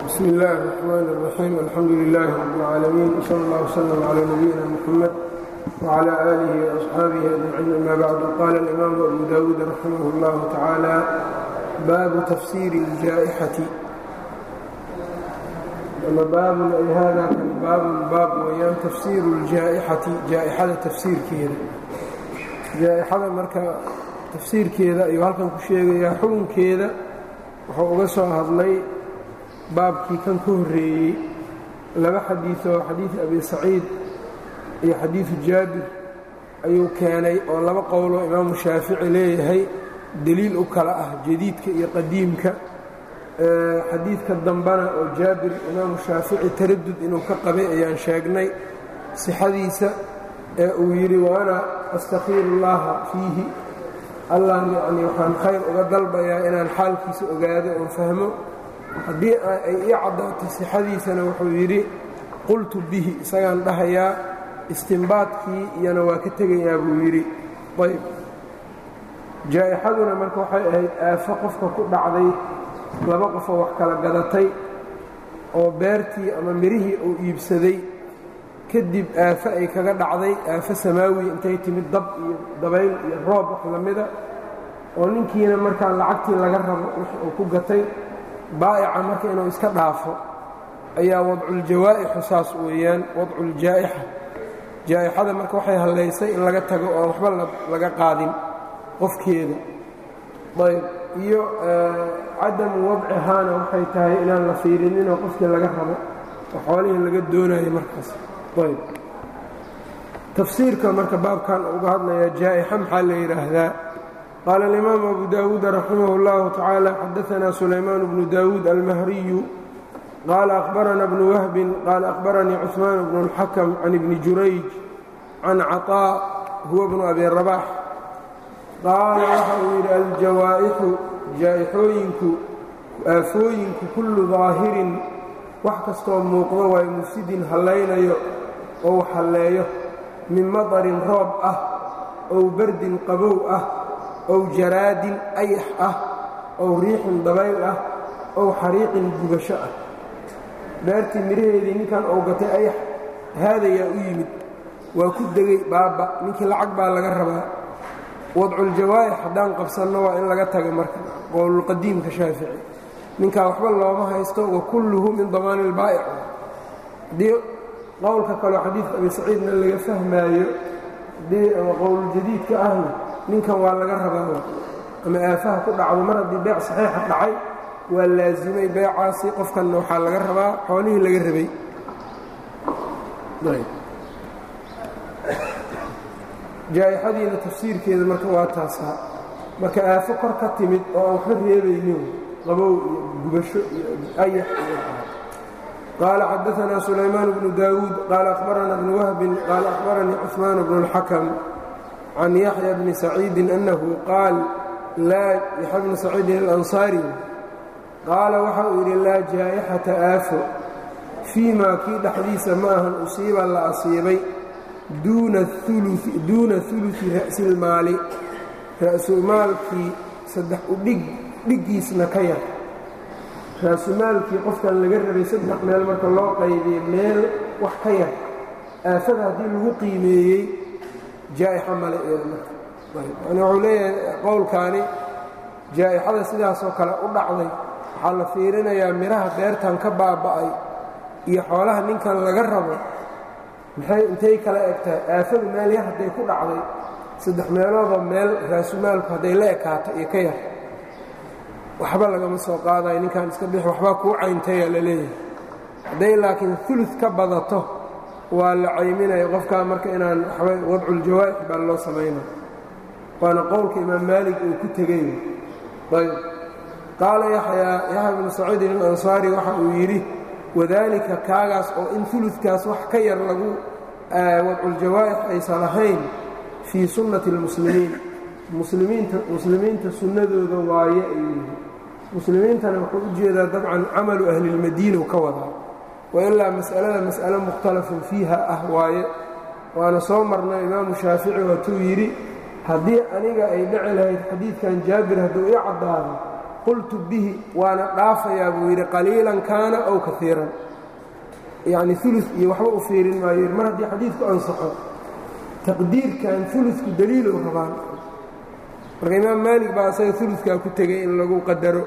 bsm اllahi الرحmn الرaxيim alxamdu لlah rb اlcaalamiin wslى اllah wslm عlى nabiyina mxamed wعlى آlih وأصxaabihi أجmaciin ama bacdu qala اlimaamu abu dawuud raximah اllah tacaalى baabu tafsiiri اljaa'xati ama baabun ay hada kan baabun baab weyaan tafsiiru اljaa'xati jaa'xada tafsiirkeeda jaa'xada marka tafsiirkeeda ayuu halkan ku sheegayaa xukunkeeda wuxuu uga soo hadlay baabkii kan ka horreeyey laba xadiioo xadiid abi saciid iyo xadiidu jaabir ayuu keenay oo laba qowloo imaamu shaafici leeyahay deliil u kala ah jadiidka iyo qadiimka xadiidka dambana oo jaabir imaamu shaafici taradud inuu ka qabay ayaan sheegnay sixadiisa ee uu yidhi waana astakhiiru llaha fiihi allah yacnii waxaan khayr uga dalbayaa inaan xaalkiisa ogaado oon fahmo haddii ay ii caddaato sixadiisana wuxuu yidhi qultu bihi isagaan dhahayaa istimbaadkii iyana waa ka tegayaa buu yidhi ayb jaa'ixaduna marka waxay ahayd aafo qofka ku dhacday laba qofoo wax kala gadatay oo beertii ama mirihii uu iibsaday kadib aafo ay kaga dhacday aafo samaawi intay timid dab iyo dabayl iyo roob wax lamida oo ninkiina markaa lacagtii laga rabo wix uu ku gatay baa'ica marka inuu iska dhaafo ayaa wadculjawaaixu saas weeyaan wadculjaa'ixa jaa'ixada marka waxay hallaysay in laga tago oo waxba laga qaadin qofkeeda ayb iyo cadamu wadcihaana waxay tahay inaan la fiirininoo qofkii laga rabo oo xoolihii laga doonayo markaas ayb tafsiirka marka baabkan uga hadlayaa jaa'ixa maxaa la yidhaahdaa qaala alimaamu abu dawuud raximah اllahu tacaala xadaanaa sulaymaan bnu dawuud almahriyu qaala akhbarana bnu wahbin qaala akhbaranii cuثmaan bnu اlxakam can ibni jurayj can caطaa huwa bnu abi rabax qaala waxa uu yidhi aljawaa'ixu jaa'ixooyinku aafooyinku kullu daahirin wax kastoo muuqdo waay mufsidin hallaynayo ou halleeyo min madarin roob ah ow bardin qabow ah ow jaraadin ayax ah ow riixin dabayl ah ow xariiqin gubasho ah beertii midhaheedii ninkan ou gatay ayax haadayaa u yimid waa ku degay baaba ninkii lacag baa laga rabaa wadculjawaaix haddaan qabsanno waa in laga taga marka qowlulqadiimka shaafici ninkaa waxba looma haysto wa kulluhu min damaani ilbaa'ic haddii qowlka kaleo xadiidka abi saciidna laga fahmaayo haddii ama qowluljadiidka ahna ninkan waa laga rabaa ama aafaha ku dhacdo mar haddii beec saxiixa dhacay waa laasimay beecaasi qofkanna waxaa laga rabaa xoolihii laga rabay jaa'ixadiina tafsiirkeeda marka waa taasaa marka aafo kor ka timid oo aan waxba reebaynin qabow iyo gubasho iyo ayax iyo qaala xadaanaa sulaymaan bnu daawuud qaala akhbarana bnu wahbin qaala akhbaranii cuثmaan bnu اlxakam can yaxya bni saciidin annahu qaal laa yaxya bni saciidin alansaari qaala waxa uu yidhi laa jaa'ixata aafo fii maa kii dhexdiisa ma ahan usiiba la asiibay duuna uluثi ra'silmaali ra'sumaalkii saddex udhig dhiggiisna ka yar raasumaalkii qofkan laga rabay saddex meel marka loo qaybiye meel wax ka yar aafada haddii lagu qiimeeyey jaa'ixa male yani wuxuu leeyahay qowlkaani jaa'ixada sidaasoo kale u dhacday waxaa la fiirinayaa midhaha beertan ka baaba'ay iyo xoolaha ninkan laga rabo maxay intay kala eg tahay aafadu meel yar hadday ku dhacday saddex meeloodoo meel raasumaalku hadday la ekaato iyo ka yar waxba lagama soo qaadayo ninkan iska bixi waxbaa kuu cayntaya la leeyahay hadday laakiin ulud ka badato waa la cayminaya qofkaa marka inaan waxba wadculjawaaix baa loo samaynaya waana qowlka imaam maalig uu ku tegay ayb qaala yaxyaa yaxya bnu saciidin alansaari waxa uu yidhi wadaalika kaagaas oo in uludkaas wax ka yar lagu wadculjawaaix aysan ahayn fii sunnati اlmuslimiin muslimiinta muslimiinta sunnadooda waaye ayuu yidhi muslimiintana wuxuu u jeedaa dabcan camalu ahlilmadiina ka wadaa wailaa mas'alada mas'alo mukhtalafun fiiha ah waaye waana soo marnay imaamu shaafici waatuu yidhi haddii aniga ay dhici lahayd xadiidkan jaabir hadduu ii caddaado qultu bihi waana dhaafayaa buu yidhi qaliilan kaana ow kaiiran yacni ulu iyo waxba u fiirin maayo mar haddii xadiidku ansaxo taqdiirkan uludku daliilow rabaan marka imaam maalik baa asaga uludkaa ku tegay in lagu qadaro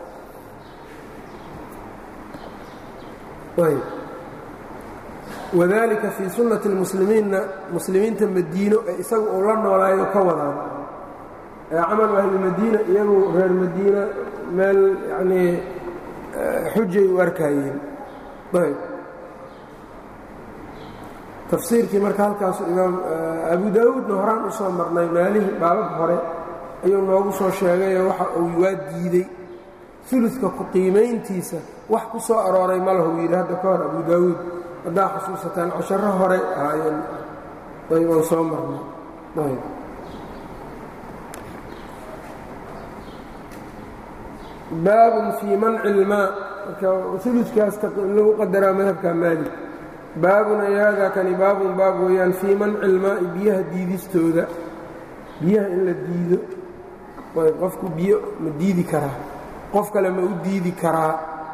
wadalika fii sunnati اlmuslimiinna muslimiinta madiino ee isaga uu la noolaayo ka wadaan ee camalu ahlilmadiina iyagu reer madiina meel yanii xujay u arkaayeen ayb tafsiirkii marka halkaasu imaam abu daawuudna horaan u soo marnay meelihii baabab hore ayuu noogu soo sheegayoo waxa uu waa diidey uludka ku qiimayntiisa wax ku soo arooray ma lahu yidhi hadda ka hor abu daawuud haddaa xusuusataan casharo hore ahaayeen ayb aan soo marnay ayb baabun fii manci ilmaa marka uludkaas lagu qadaraa madhabka maalik baabun ay haadaa kani baabun baab weeyaan fii manci ilmaa'i biyaha diidistooda biyaha in la diido ayb qofku biyo ma diidi karaa qof kale ma u diidi karaa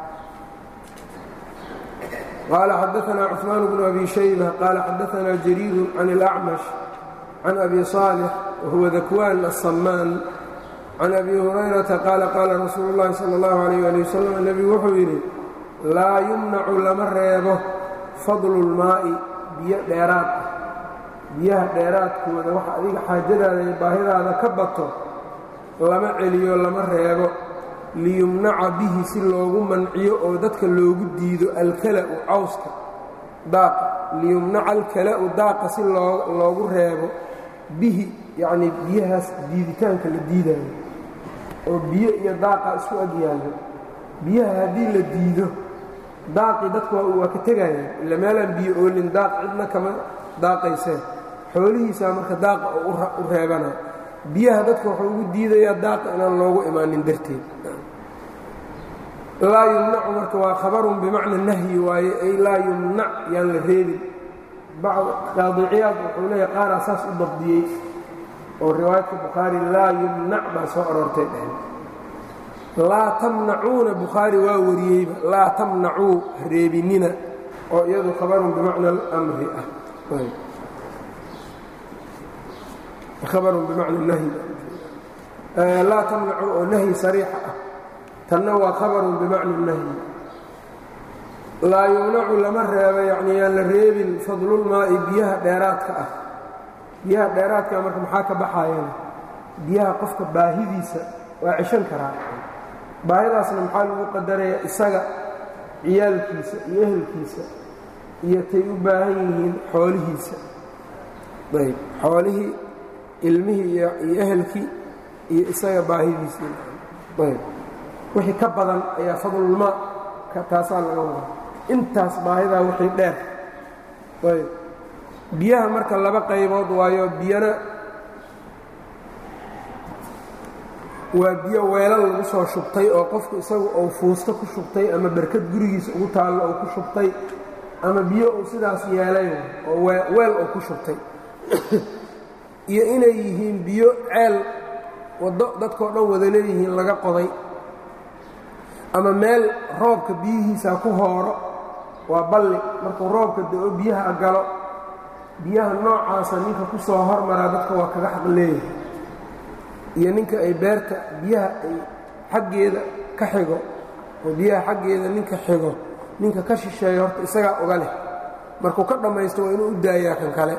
qaala xadaanaa cثmaan bnu abi shayba qaala xadaanaa jariiru can اlأcmash can abi صaalix wahuwa dakwaan aلsamaan can abi hurayrata qaala qaala rasuulu اllahi salى اllahu عalيh ali wasalam nebigu wuxuu yidhi laa yumnacu lama reebo fadlu اlmaa'i biyo dheeraad ah biyaha dheeraadkooda waxa adiga xaajadaada iyo baahidaada ka bato lama celiyo lama reebo liyumnaca bihi si loogu manciyo oo dadka loogu diido alkala'u cawska daaqa liyumnaca alkala'u daaqa si loogu reebo bihi yacnii biyahaas diiditaanka la diidaayo oo biyo iyo daaqa isku agyaallo biyaha haddii la diido daaqii dadku waa ka tegayaan ila meelaan biyo oolin daaq cidna kama daaqayseen xoolihiisaa marka daaqa oo u reebanaya biyaha dadka wuxuu ugu diidayaa daaqa inaan loogu imaanin darteed laa yumnacu marka waa khabarun bimacna nahyi waaye ay laa yumnac yaan la reebin qaadiciyaad wuxuu leeya qaaraa saas u dabdiyey oo riwaayadka bukhaari laa yumnac baa soo aroortay dheheen laa tamnacuuna bukhaari waa wariyeyba laa tamnacuu reebinina oo iyadu khabarun bimacna almri ah habarun bimacna nahyi laa tamnacu oo nahyi sariixa ah tanna waa khabarun bimacna nahyi laa yumnacu lama reebo yacni yaan la reebin fadlulmaa'i biyaha dheeraadka ah biyaha dheeraadka marka maxaa ka baxayana biyaha qofka baahidiisa waa ceshan karaa baahidaasna maxaa lagu qadaraya isaga ciyaalkiisa iyo ehelkiisa iyo tay u baahan yihiin xoolihiisa ayb xoolihii ilmihii iyo ehelkii iyo isaga baahidiisii ayb wixii ka badan ayaa fadlulmaa taasaa laga wadaa intaas baahidaa wixii dheer ayb biyaha marka laba qaybood waayo biyana waa biyo weelal lagu soo shubtay oo qofku isagu uu fuusto ku shubtay ama berkad gurigiisa ugu taallo uu ku shubtay ama biyo uu sidaas yeelay oo weel uu ku shubtay iyo inay yihiin biyo ceel waddo dadkao dhan wada leeyihiin laga qoday ama meel roobka biyihiisa ku hooro waa balli markuu roobka da'o biyaha galo biyaha noocaasa ninka ku soo hormaraa dadka waa kaga xaq leeyahay iyo ninka ay beerta biyaha ay xaggeeda ka xigo oo biyaha xaggeeda ninka xigo ninka ka shisheeya horta isagaa oga leh markuu ka dhammaysto waa inuu u daayaa kan kale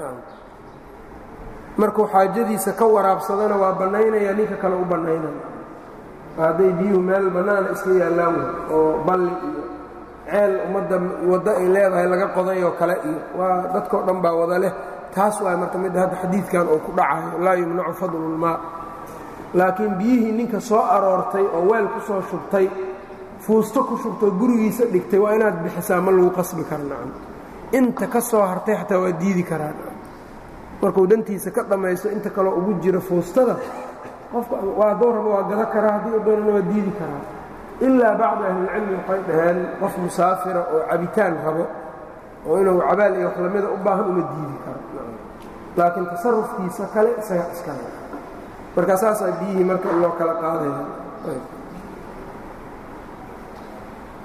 markuu xaajadiisa ka waraabsadana waa bannaynaya ninka kale u bannaynaya hadday biyuhu meel bannaana iska yaallaan wey oo balli iyo ceel ummadda waddo ay leedahay laga qoday oo kale iyo waa dadkao dhan baa wada leh taas waa marka midda hadda xadiidkan uu ku dhacayo laa yumnacu fadlulmaa laakiin biyihii ninka soo aroortay oo weel ku soo shubtay fuusto ku shubtoo gurigiisa dhigtay waa inaad bixisaa ma lagu qasbi kara nacam inta ka soo hartay xataa waa diidi karaa markuu dantiisa ka dhammaysto inta kaloo ugu jira fuustada qofka waa dooraba waa gada karaa haddii u doonana waa diidi karaa ilaa bacdu ahlilcilmi waxay dhaheen qof musaafira oo cabitaan rabo oo inuu cabaal iyo wax lamida u baahan uma diidi karo laakiin tasarufkiisa kale isaga iskale marka saasaa biyihii marka loo kala qaadaya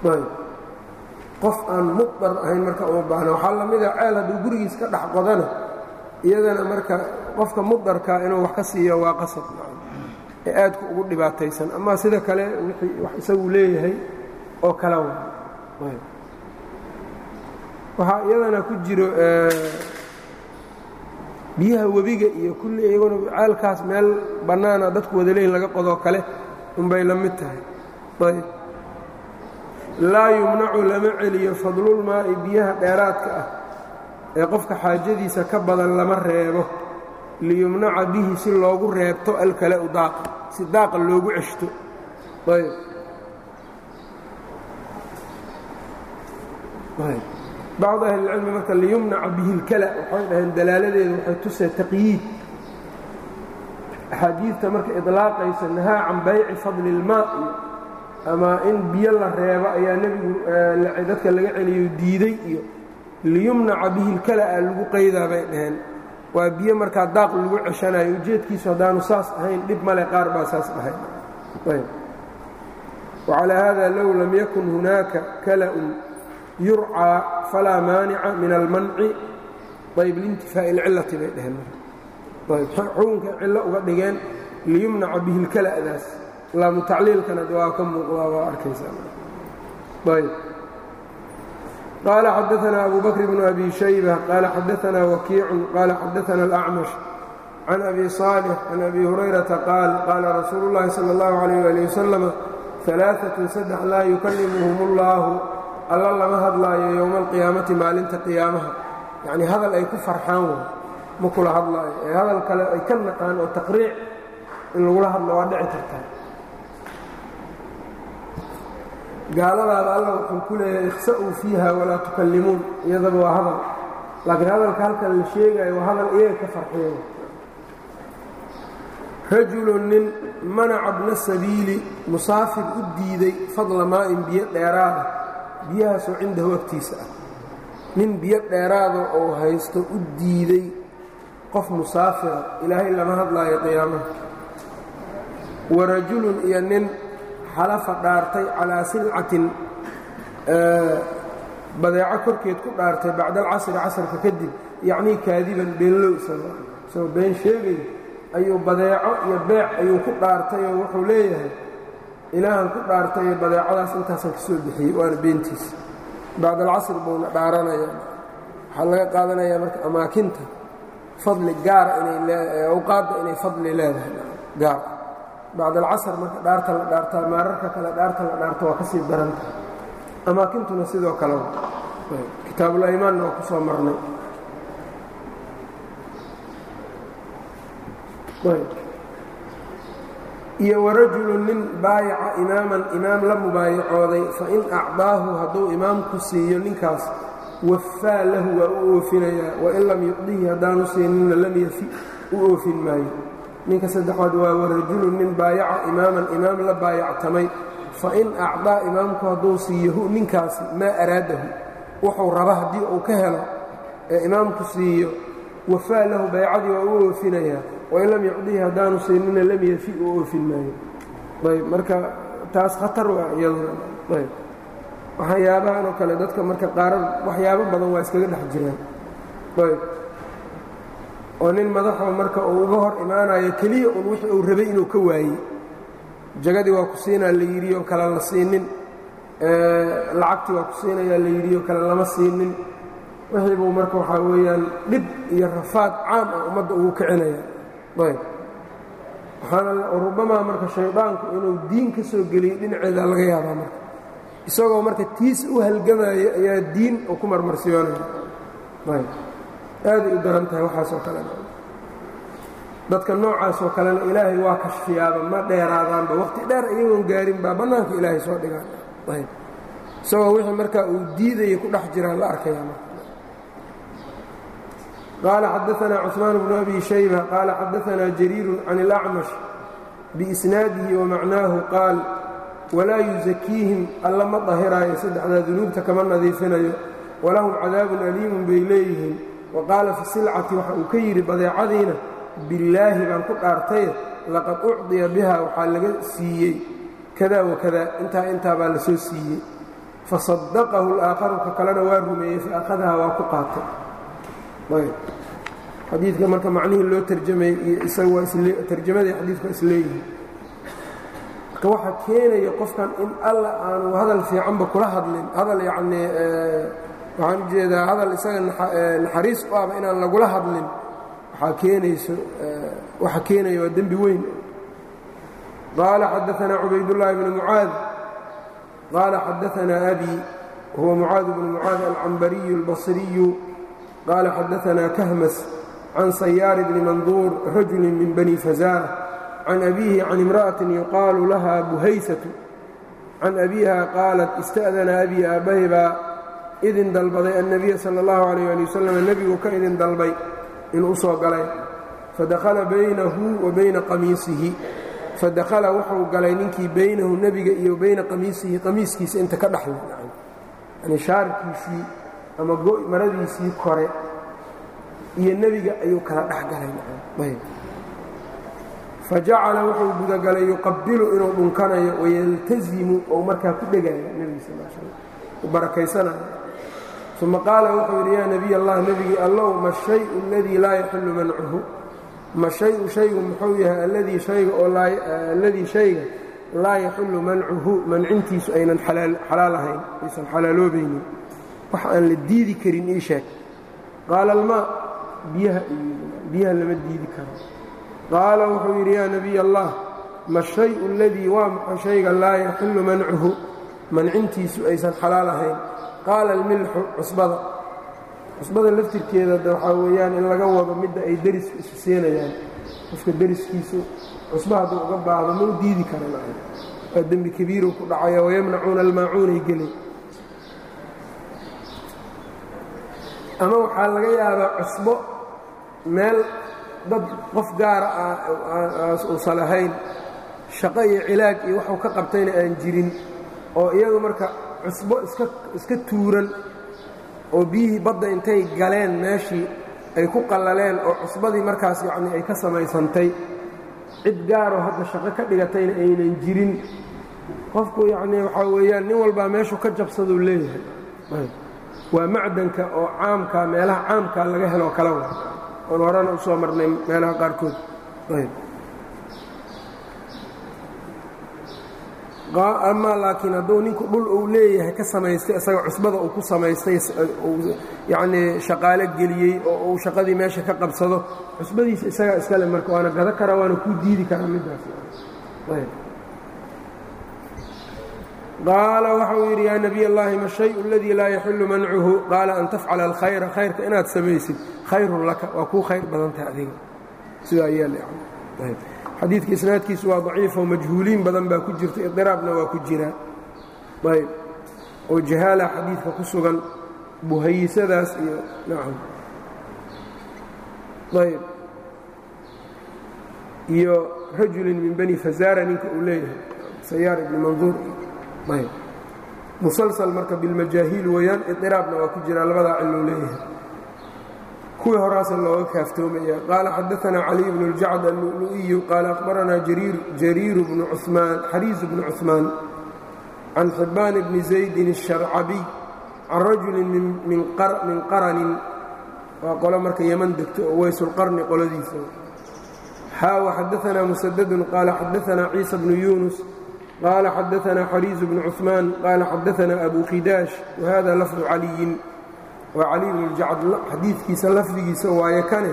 qof aan muqdar ahayn marka uma baahna waxaa la mida ceel hadduu gurigiis ka dhex qodana iyadana marka qofka muqdarkaa inuu wax ka siiyo waa qasab ee aadku ugu dhibaataysan ama sida kale wax isagu leeyahay oo kala wa waxaa iyadana ku jiro biyaha webiga iyo kulli iyaguna ceelkaas meel bannaana dadku wada leeyihin laga qodoo kale unbay la mid tahay ayb laa yumnacu lama celiyo fadlulmaa'i biyaha dheeraadka ah ee qofka xaajadiisa ka badan lama reebo liyumnaca bihi si loogu reebto alkala-u daaqa si daaqa loogu ceshto ayb bacd ahlilcilmi marka liyumnaca bihi اlkala waxay dhaheen dalaaladeedu waxay tusee taqyiid axaadiidta marka iطlaaqaysa nahaa can bayci fadli اlmaa ama in biyo la reebo ayaa nebigu dadka laga celiyo diiday iyo liyumnaca bihi اlkala-a lagu qaydaa bay dhaheen waa biyo markaa daaq lagu ceshanayo ujeedkiisu haddaanu saas ahayn dhib male qaar baa saas dhahay wacalaa hada low lam yakun hunaaka kala-un yurcaa falaa maanica min almanci ayb liintifaa'i اlcillati bay dheheen ayb xukunka cillo uga dhigeen liyumnaca bihi اlkala'daas laamu tacliilkana waa ka muuqdaa waa arkaysaa ayb qaala xadaثna abu bakr bnu abi shayba qaala xadaثna wakiicu qaala xadaثna اlأcmash can abi صaalix can abi hurayrata qaal qaala rasuulu اllahi salى اllahu عalيh ali waslama ثalaaثaة saddex laa yukalimuhum اllahu alla lama hadlaayo yowma alqiyaamati maalinta qiyaamaha yacnii hadal ay ku farxaan way ma kula hadlaayo ee hadal kale ay ka naqaan oo taqriic in lagula hadlo waa dhici kartaa gaaladaada alla wuxuu ku leeyahay ikhsa'uu fiiha walaa tukallimuun iyadaba waa hadal laakiin hadalka halkan la sheegayo waa hadal iyaga ka farxiyo rajulu nin manaca bna sabiili musaafir u diiday fadla maa'in biyo dheeraada biyahaasoo cindahu agtiisa ah nin biyo dheeraada oo haysto u diiday qof musaafira ilaahay lama hadlaayo qiyaamaha wa rajulun iyo nin xalafa dhaartay calaa silcatin badeeco korkeed ku dhaartay bacda alcasri casarka kadib yacnii kaadiban beenlow isagoo been sheegay ayuu badeeco iyo beec ayuu ku dhaartay oo wuxuu leeyahay ilaahan ku dhaartayo badeecadaas intaasaan ka soo bixiyey waana beentiisa bacd alcasr buuna dhaaranaya waxaa laga qaadanayaa marka amaakinta fadli gaara inay awqaadda inay fadli leedahay gaar bacd alcasr marka dhaarta la dhaartaa maararka kale dhaarta la dhaarta waa ka sii daranta amaakintuna sidoo kale kitaabulaymaanna waa ku soo marnay iyo warajulu nin baayaca imaaman imaam la mubaayacooday fain acdaahu hadduu imaamku siiyo ninkaas wafaa lahu waa u oofinayaa wain lam yucdihi haddaanu siininna lam yafi u oofin maayo ninka saddexaad waa warajulu nin baayaca imaaman imaam la baayactamay fain acdaa imaamku hadduu siiyahu ninkaasi maa araadahu wuxuu raba haddii uu ka helo ee imaamku siiyo wafaa lahu baycadii waa u oofinayaa wain lam yucdihi haddaanu siinina lam yafi u oofin maayo ayb marka taas khatar waa iyaduna ayb waxyaabahan oo kale dadka marka qaara waxyaabo badan waa iskaga dhex jiraan ayb oo nin madaxoo marka uu uga hor imaanayo keliya un wixii uu rabay inuu ka waayey jagadii waa ku siinaa la yidhi oo kale la siinin lacagtii waa ku siinayaa la yidhi oo kale lama siinin wixii buu marka waxaa weeyaan dhib iyo rafaad caam ah ummadda ugu kicinaya ayb waxaana rubamaa marka shaydaanku inuu diin ka soo geliyey dhinaceeda laga yaabaa marka isagoo marka tiis u halgamaya ayaa diin uu ku marmarsiyoonaya ayb aaday u daran tahay waxaasoo kalena dadka noocaasoo kalena ilaahay waa kashfiyaaba ma dheeraadaanba waqti dheer iyagoon gaarin baa bannaanka ilaahay soo dhigaan ayb isagoo wixii markaa uu diidaya ku dhex jiraa la arkayaa marka qaala xadaثna cثmaan bnu abi shayba qaala xadaثna jariiru can اlأcmash biisnaadihi wamacnaahu qaal walaa yusakiihim alla ma dahiraayo saddexdaa dunuubta kama nadiifinayo walahum cadaabun aliimun bay leeyihiin wa qaala fi silcati waxa uu ka yidhi badeecadiina billaahi baan ku dhaartaye laqad ucdiya biha waxaa laga siiyey kada wakada intaa intaa baa la soo siiyey fasadaqahu اlaakharu ka kalena waa rumeeyey faأkhadaha waa ku qaatay ayb xadiidka marka macnihii loo tarjamayey iyo isaga waa tarjamadii xadiidku waa isleeyihin marka waxaa keenaya qofkan in alla aanu hadal fiicanba kula hadlin hadal yacnii waxaan ujeedaa hadal isaga naxariis u ahba inaan lagula hadlin waxaa keenayso waxa keenaya waa dembi weyn qaala xadaanaa cubaydullaahi bnu mucaad qaala xadaanaa abi huwa mucaad bnu mucaad alcambariyu اlbasriyu qaala xadaanaa kahmas can sayaar bni manduur rajuli min bani fazaara can abiihi can imra'atin yuqaalu laha buhaysatu can abiiha qaalat ista'dana abii aabbahay baa idin dalbaday annabiya sala allahu calayh ali wasalam nebigu ka idin dalbay inuu u soo galay fadakhala baynahu wa bayna qamiisihi fadakhala wuxuu galay ninkii baynahu nebiga iyo bayna qamiisihi qamiiskiisa inta ka dhexle yani shaarkiisii ama maradiisii kore iyo nebiga ayuu kala dhex galay fajacala wuxuu gudagalay yuqabilu inuu dhunkanayo wayaltazimu ou markaa ku dhegayo nebiga sal slam u barakaysanayo uma qaala wuxuu yidhi yaa nebiy allah nebigii allow ma shayu aladii laa yaxillu mancuhu ma shayu shaygu muxuu yahay alladii shayga oo alladii shayga laa yaxillu mancuhu mancintiisu aynan xalaal ahayn aysan xalaaloobaynin wax aan la diidi karin ii sheeg qaala almaa biyaha biyaha lama diidi karo qaala wuxuu yidhi yaa nebiy allah ma shayu aladii waa maxa shayga laa yaxillu mancuhu mancintiisu aysan xalaal ahayn qaala almilxu cusbada cusbada laftirkeeda de waxaa weeyaan in laga wado midda ay deriska isu seenayaan qofka deriskiisu cusba hadduu uga baahdo ma u diidi karan waa dembi kabiiru ku dhacaya wayamnacuuna almaacuunay gelay ama waxaa laga yaabaa cusbo meel dad qof gaara ah uusan ahayn shaqo iyo cilaaj iyo waxuu ka qabtayna aan jirin oo iyadu marka cusbo iska iska tuuran oo biyihii badda intay galeen meeshii ay ku qallaleen oo cusbadii markaas yacnii ay ka samaysantay cid gaaroo hadda shaqo ka dhigatayna aynan jirin qofku yacnii waxaa weeyaan nin walbaa meeshuu ka jabsaduu leeyahay waa macdanka oo caamka meelaha caamkaa laga heloo kala wa oon horena u soo marnay meelaha qaarkood ayb amaa laakiin hadduu ninku dhul uu leeyahay ka samaystay isaga cusbada uu ku samaystay yacnii shaqaalo geliyey oo uu shaqadii meesha ka qabsado cusbadiisa isagaa iskale marka waana gado karaa waana kuu diidi karaa middaas qaala waxauu yidhi yaa nebiy allahi ma shayu aladii laa yaxillu mancuhu qaala an tafcala alkhayra khayrka inaad samaysid khayrun laka waa kuu khayr badantaha adiga sidaa yeelxadiidka isnaadkiisu waa daciifoo majhuuliin badan baa ku jirta idiraabna waa ku jiraa ayb oo jahaala xadiidka ku sugan buhayisadaas iyo nacam ayb iyo rajulin min bani fazaara ninka uu leeyahay sayaar ibni manduur ayb musalsal marka bilmajaahiil weeyaan idiraabna waa ku jiraa labadaa cilou leeyahay kuwii horaasa looga kaaftoomaya qaala xadaanaa caliy bnu اljacd allu'lu'iyu qaala akhbaranaa jariiru bnu cumaan xariisu bnu cuثmaan can xibbaan bni zaydin الsharcabiy can rajulin min qaranin waa qolo marka yeman degto oo weysulqarni qoladiisa xaawa xadaanaa musadadun qaala xadaanaa ciisa bnu yunus qaala xadaanaa xariisu bnu cuثmaan qaala xadaanaa abu khidaash wahada lafdu caliyin waa cali bnu ljacd xadiidkiisa lafdigiisa waaye kane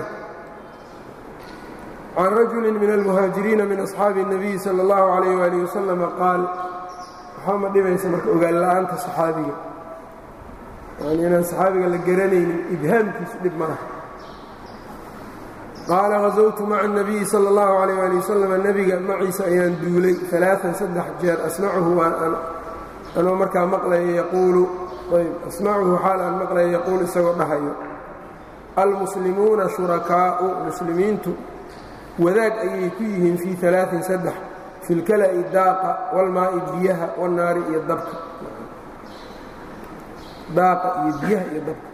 can rajulin min almuhaajiriina min asxaabi الnabiyi salى اllahu عalayh wali wasalama qaal waxaa ma dhibaysa marka ogaan la'aanta saxaabiga yani inaan saxaabiga la garanaynin ibhaamkiisu dhib ma laha qaala hazawtu maca الnabiyi salى اllahu عalayh ali wasalam nebiga maciisa ayaan duulay aaaan saddex jeer asmacuhu anoo markaa maqlaya yaquulu ayb asmacuhu xaal aan maqlaya yaquul isagoo dhahayo almuslimuuna shurakaa'u muslimiintu wadaag ayay ku yihiin fii alaain saddex fi lkala'i daaqa walmaa'i biyaha wanaari iyo dabka daaqa iyo biyaha iyo dabka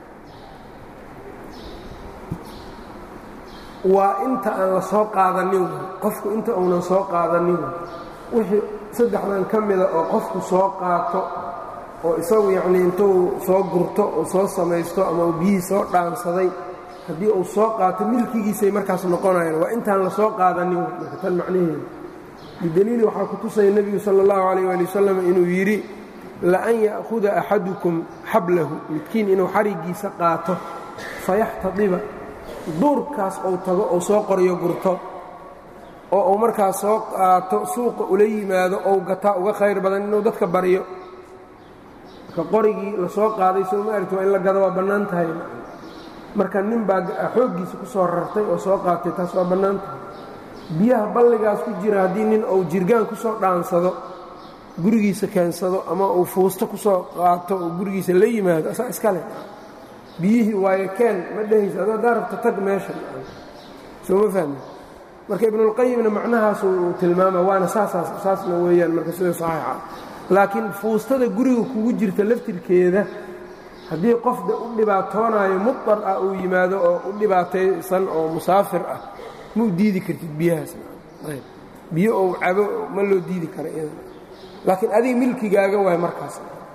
waa inta aan la soo qaadanin qofku inta uunan soo qaadanin wixii saddexdan ka mida oo qofku soo qaato oo isagu yacnii intuu soo gurto oo soo samaysto ama uu biyihii soo dhaansaday haddii uu soo qaato milkigiisay markaas noqonayaan waa intaan la soo qaadanin marka tan macnaheedu bidaliili waxaa ku tusaya nebigu sala allahu calayh waali wasalam inuu yidhi laan ya'huda axadukum xablahu midkiin inuu xariggiisa qaato fayaxtadiba duurkaas ou tago ou soo qoryo gurto oo uu markaas soo qaato suuqa ula yimaado ou gataa uga khayr badan inuu dadka baryo marka qorigii la soo qaaday soo ma aragti waa in la gado waa bannaan tahay marka nin baa xooggiisa ku soo rartay oo soo qaatay taas waa bannaan tahay biyaha balligaas ku jira haddii nin uu jirgaan ku soo dhaansado gurigiisa keensado ama uu fuusto ku soo qaato oo gurigiisa la yimaado asaa iska leh biyihii waayo keen ma dhehaysa adoo haddaa rabta tag meesha soo ma fahmi marka ibnulqayimna macnahaas uu tilmaama waana saasaas saasna weeyaan marka sida saxiixa laakiin fuustada guriga kugu jirta laftirkeeda haddii qofda u dhibaatoonaayo mudar ah uu yimaado oo u dhibaataysan oo musaafir ah ma u diidi kartid biyahaas biyo ou cabo ma loo diidi kara iyada laakiin adiga milkigaaga waay markaas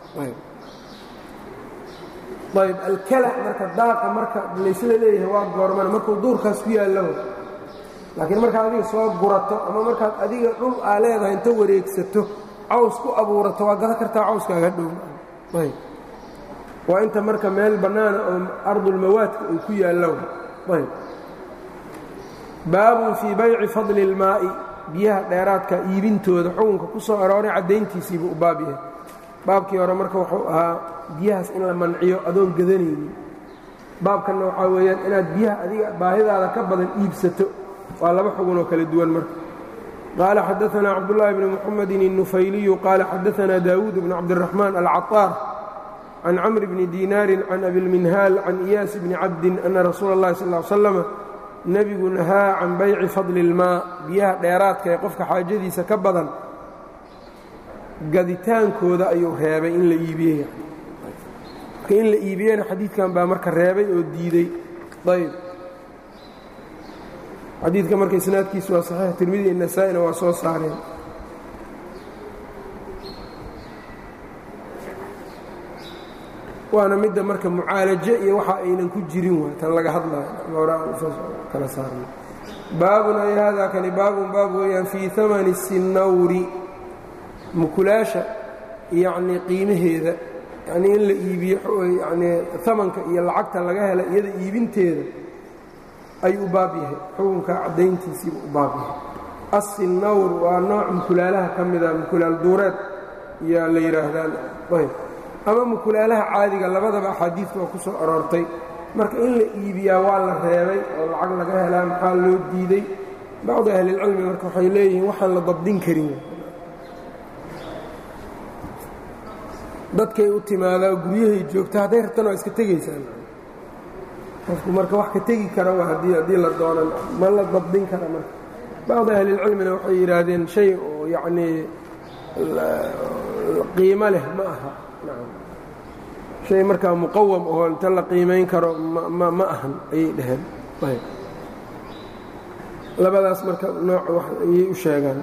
ayb alkala marka daaqa marka laysla leeyahay waa goormana markuu duurkaas ku yaallo laakiin markaad adiga soo gurato ama markaad adiga dhul aa leedahay inta wareegsato caws ku abuurato waa gada kartaa cawskaaga dhow ayb waa inta marka meel bannaana oo ardulmawaadka ay ku yaallo ayb baabun fii bayci fadli اlmaa'i biyaha dheeraadka iibintooda xukunka ku soo arooray caddayntiisiibuu u baab yahay baabkii hore marka wuxuu ahaa biyahaas in la manciyo adoon gadanaynin baabkanna waxaa weeyaan inaad biyaha adiga baahidaada ka badan iibsato waa laba xugun oo kala duwan marka qaala xadaanaa cabdullaahi bni muxamedin الnufayliyu qaala xadaanaa daawuud bni cabdiraxmaan alcaطaar can camri bni diinaarin can abilminhaal can iyaas bni cabdin ana rasuula اllahi sal ly slama nebigu nahaa can bayci fadli اlmaa biyaha dheeraadka ee qofka xaajadiisa ka badan gaditaankooda ayuu reebay in la iibiyey marka in la iibiyena xadiidkan baa marka reebay oo diidey ayb xadiidka marka isnaadkiisu waa saxiix tirmidi iyo nasaa-ina waa soo saareen waana midda marka mucaalaje iyo waxa aynan ku jirin waay tan laga hadlayo kala saarna baabun ay haadaa kani baabun baab weeyaan fii amani sinawri mukulaasha yacnii qiimaheeda yacnii in la iibiyo yacnii amanka iyo lacagta laga hela iyada iibinteeda ayuu u baab yahay xukunka caddayntiisiiba u baab yahay assinawr waa nooc mukulaalaha ka mida mukulaal duureed yaa la yidhaahdaan ayb ama mukulaalaha caadiga labadaba axaadiidka waa ku soo aroortay marka in la iibiyaa waa la reebay oo lacag laga helaa maxaa loo diiday bacdu ahlilcilmi marka waxay leeyihiin waxaan la dabdin karin dadkay u timaadaa guryahay joogta hadday rabtana waa iska tegaysaan qofku marka wax ka tegi kara waa haddii haddii la doonan ma la dabdin kara marka bacdu ahlilcilmina waxay yidhaahdeen shay oo yacnii qiimo leh ma aha shay markaa muqawam oo inta la qiimayn karo ma ma ahan ayay dhaheen labadaas marka nooc ayay u sheegaan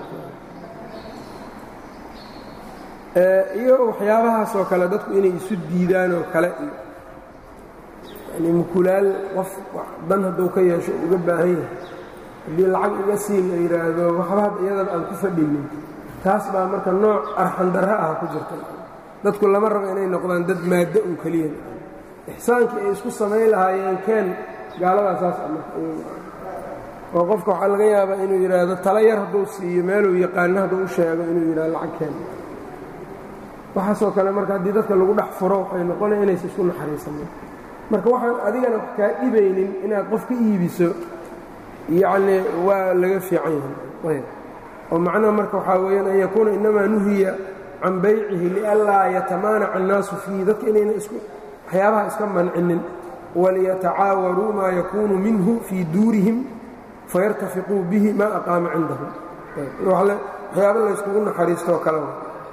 iyo waxyaabahaas oo kale dadku inay isu diidaan oo kale iyo yani mukulaal qof dan hadduu ka yeesho uga baahan yahay haddii lacag iga siin la yidhaahdo waxba had iyadaba aan ku fadhinin taas baa marka nooc arxandarro ah ku jirta dadku lama rabo inay noqdaan dad maaddo un keliya ixsaankii ay isku samayn lahaayeen keen gaaladaasaas oo qofka waxaa laga yaabaa inuu yidhaahdo tala yar hadduu siiyo meeluu yaqaano hadduu u sheego inuu yidhahdo lacag keen waxaasoo kale marka haddii dadka lagu dhex furo waxay noqonaya inaysa isku naxariisanin marka waxaan adigana wax kaa dhibaynin inaad qof ka iibiso yacnii waa laga fiican yahay oo macnaha marka waxaa weeyaan an yakuuna innamaa nuhiya can baycihi lianlaa yatamaanaca annaasu fiihi dadka inayna isku waxyaabaha iska mancinin waliyatacaawaruu maa yakuunu minhu fii duurihim fayartafiquu bihi maa aqaama cindahum waxyaaba layskugu naxariistoo kale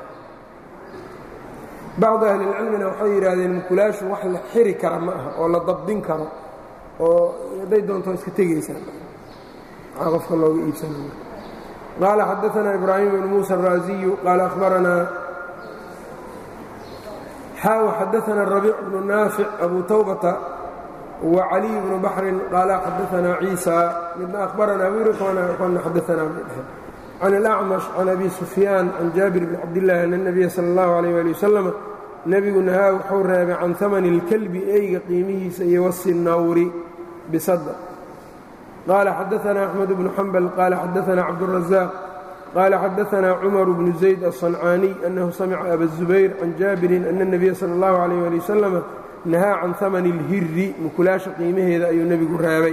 bacdu ahlilcilmina waxay yidhaahdeen mukulaashu wax la xiri kara ma aha oo la dabdin karo oo hadday doonto iska tegaysaan maxaa qofka looga iibsanaya qaala xadaanaa ibraahim bn muusa araaziyu qaala ahbaranaa xaa xadaana rabiic bnu naafic abu tawbata وcaliي bnu baxrin qaala xadaana ciisa midna ahbaranaa wirkana xadaanaa bay dhaheen can اlأcmash can abi sufyaan can jaabir bn cabdillaahi ana الnabiya salى اllahu عalيh ali wasalam nebigu nahaa wuxuu reebay can hamani اlkelbi eyga qiimihiisa iyo wasi nawri bisada qaala xadaana axmed bnu xambal qaala xadaana cabdالrazaaq qaala xadaana cumar bnu zayd aلصancaaniy anahu samica aba الzubayr can jaabirin ana الnabiya salى اllahu عalيh ali wasalam nahaa can hamani اlhiri mukulaasha qiimaheeda ayuu nebigu reebay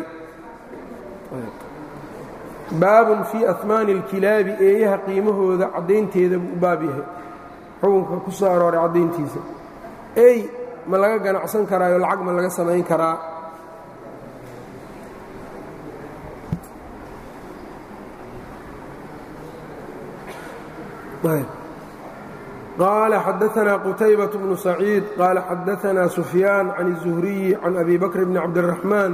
baabun fii ahmaani اlkilaabi eeyaha qiimahooda caddaynteeda buu u baab yahay xukunka ku soo arooray caddayntiisa ey ma laga ganacsan karaayo lacag ma laga samayn karaa qaala xadaanaa qutaybaة bnu saciid qaala xadaanaa sufyaan can الzuhriyi can abi bakr bni cabdالraxmaan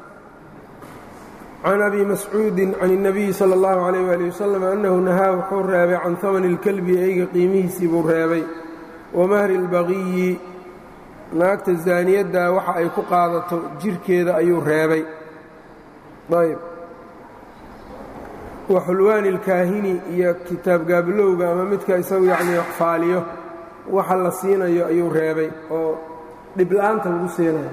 can abi mascuudi can الnabiyi salى اllahu عalيyh ali wasalam annahu nahaa wuxuu reebay can hamani اlkelbi eyga qiimihiisii buu reebay wamahri اlbaqiyi naagta zaaniyadda waxa ay ku qaadato jirkeeda ayuu reebay ayb wa xulwaani اlkaahini iyo kitaab gaabilowga ama midka isagu yacnii faaliyo waxa la siinayo ayuu reebay oo dhibla'aanta lagu siinayo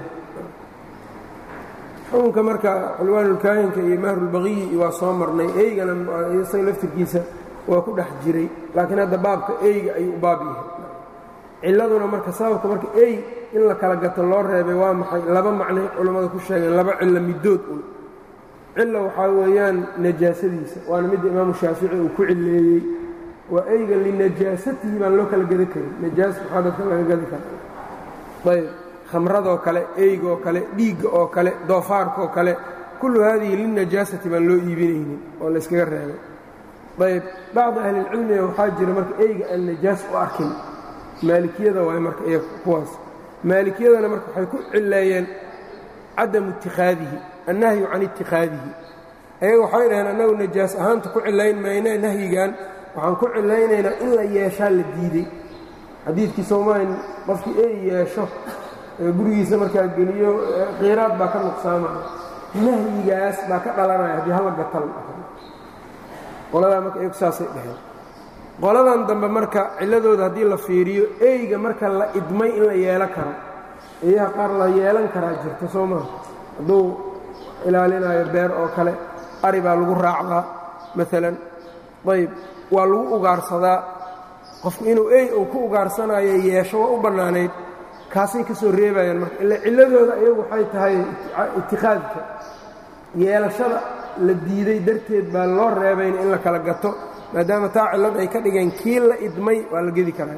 xukunka marka xulwaanulkaahinka iyo mahrulbaqiyi waa soo marnay eygana isaga laftirkiisa waa ku dhex jiray laakiin hadda baabka eyga ayuu u baab yahay cilladuna marka sababka marka ey in la kala gato loo reebay waa maxay laba macnay culammada ku sheegeen laba cillo middood un cilla waxaa weeyaan najaasadiisa waana midda imaamu shaafici uu ku cilleeyey waa eyga linajaasatihi baan loo kala gada karin najaas maxaa dadka laga gadi kara ayb khamradoo kale eygaoo kale dhiigga oo kale doofaarkaoo kale kullu haadihi lilnajaasati baan loo iibinaynin oo layskaga reebay ayb bacdi ahlilcilmiga waxaa jira marka eyga aan najaas u arkin maalikiyada waay marka iyo kuwaas maalikiyadana marka waxay ku cileeyeen cadamu ittikhaadihi annahyu can ittikhaadihi ayaga waxay dhaheen annagu najaas ahaanta ku cilayn mayne nahyigan waxaan ku cilaynaynaa in la yeeshaa la diidey xadiidkii soomaali qofkii ey yeesho gurigiisa markaa geliyo qiiraad baa ka nuqsaamaya nahyigaas baa ka dhalanaya haddii hala gatal qoladaa marka iyagu saasay dhaheen qoladan dambe marka cilladooda haddii la fiiriyo eyga marka la idmay in la yeelo karo eeyaha qaar la yeelan karaa jirta soo maha hadduu ilaalinayo beer oo kale ari baa lagu raacdaa maalan ayb waa lagu ugaarsadaa qofku inuu ey uu ku ugaarsanayo yeesho waa u bannaanayd kaasay ka soo reebayaan marka ila cilladooda iyagu waxay tahay itikhaadka yeelashada la diiday darteed baa loo reebayna in la kala gato maadaama taa cillad ay ka dhigeen kii la idmay waa la gedi karaa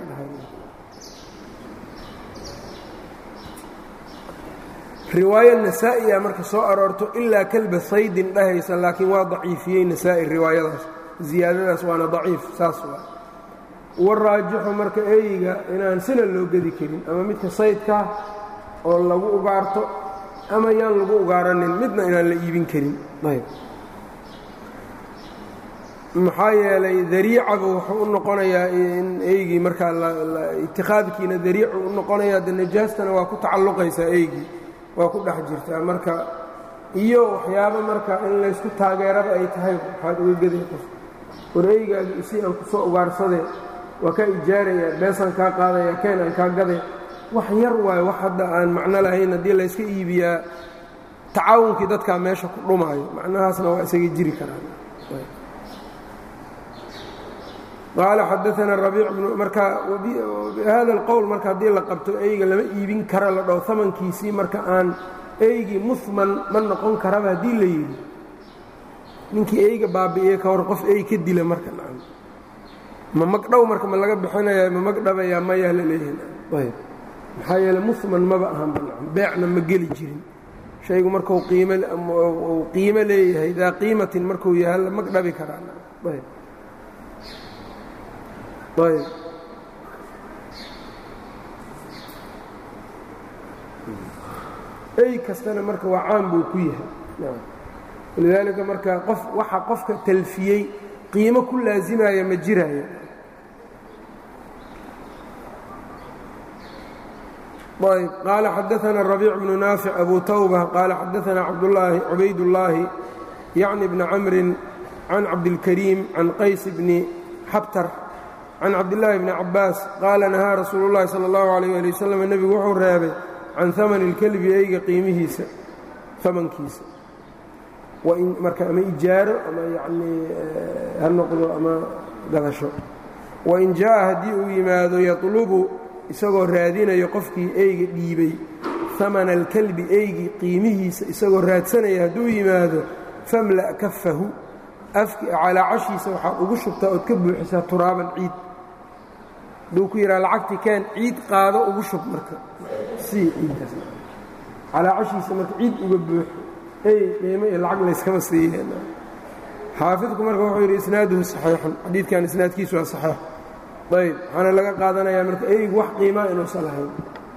riwaayo nasaa'iya marka soo aroorto ilaa kalba saydin dhahaysa laakiin waa daciifiyey nasaa'i riwaayadaas ziyaadadaas waana daciif saas waa waraajixu marka eyga inaan sina loo gedi karin ama midka saydkaa oo lagu ugaarto ama yaan lagu ugaaranin midna inaan la iibin karin ayb maxaa yeelay dariicaba wuxuu u noqonayaa in eygii markaa itikhaadkiina dariicu u noqonayaa de najaastana waa ku tacalluqaysaa eygii waa ku dhex jirtaa marka iyo waxyaabo marka in laysku taageeraba ay tahay waxaad uga geday qof war eygaagi isi aan ku soo ugaarsadee waa kaa ijaaraya beesaan kaa qaadaya keen aan kaa gaday wax yar waayo wax hadda aan macno lahayn haddii layska iibiyaa tacaawunkii dadkaa meesha ku dhumaayo macnahaasna waa isaga jiri karaan qaala xadaana rabiic bnu marka hada alqowl marka haddii la qabto eyga lama iibin kara la dhaho amankiisii marka aan eygii muhman ma noqon karaba haddii la yidhi ninkii eyga baabi'iye ka hor qof ey ka dila marka nacam ma magdhow marka ma laga bixinaya ma magdhabayaa mayaa la leeyahay ayb maxaa yeele muhman maba ahanba nacam beecna ma geli jirin shaygu markuu qiim uu qiimo leeyahay daa qiimatin markuu yahay la magdhabi karaa ayb ayb ey kastana marka waa caan buu ku yahay walidaalika marka qof waxa qofka talfiyey qiimo ku laasimaya ma jiraayo ayb qaala xadaana rabiic bnu naafic abu tawba qaala xadaana cabdulaahi cubaydullaahi yacni bni camrin can cabdilkariim can qays bni xabtar can cabdillaahi bni cabbaas qaala nahaa rasuulu llahi sala allahu alayh ali wasalam nebigu wuxuu reebay can amani ilkelbi eyga qiimihiisa amankiisa marka ama ijaaro ama yanii ha noqdo ama gadasho wain jaa'a haddii uu yimaado yatlubu isagoo raadinayo qofkii eyga dhiibay amana alkelbi eygii qiimihiisa isagoo raadsanaya hadduu yimaado famla' kafahu calaa cashiisa waxaad ugu shubtaa ood ka buuxisaa turaaban ciid hadduu ku yidhaha lacagtii keen ciid qaado ugu shub marka sii ciiddaas calaa cashiisa marka ciid uga buuxo ey qiimo iyo lacag layskama siiyeen xaafidku marka wuxuu yidhi isnaaduhu saxiixun xadiidkan isnaadkiisu waa saxiix ayb waxaana laga qaadanayaa marka eygu wax qiimaa inuusan lahayn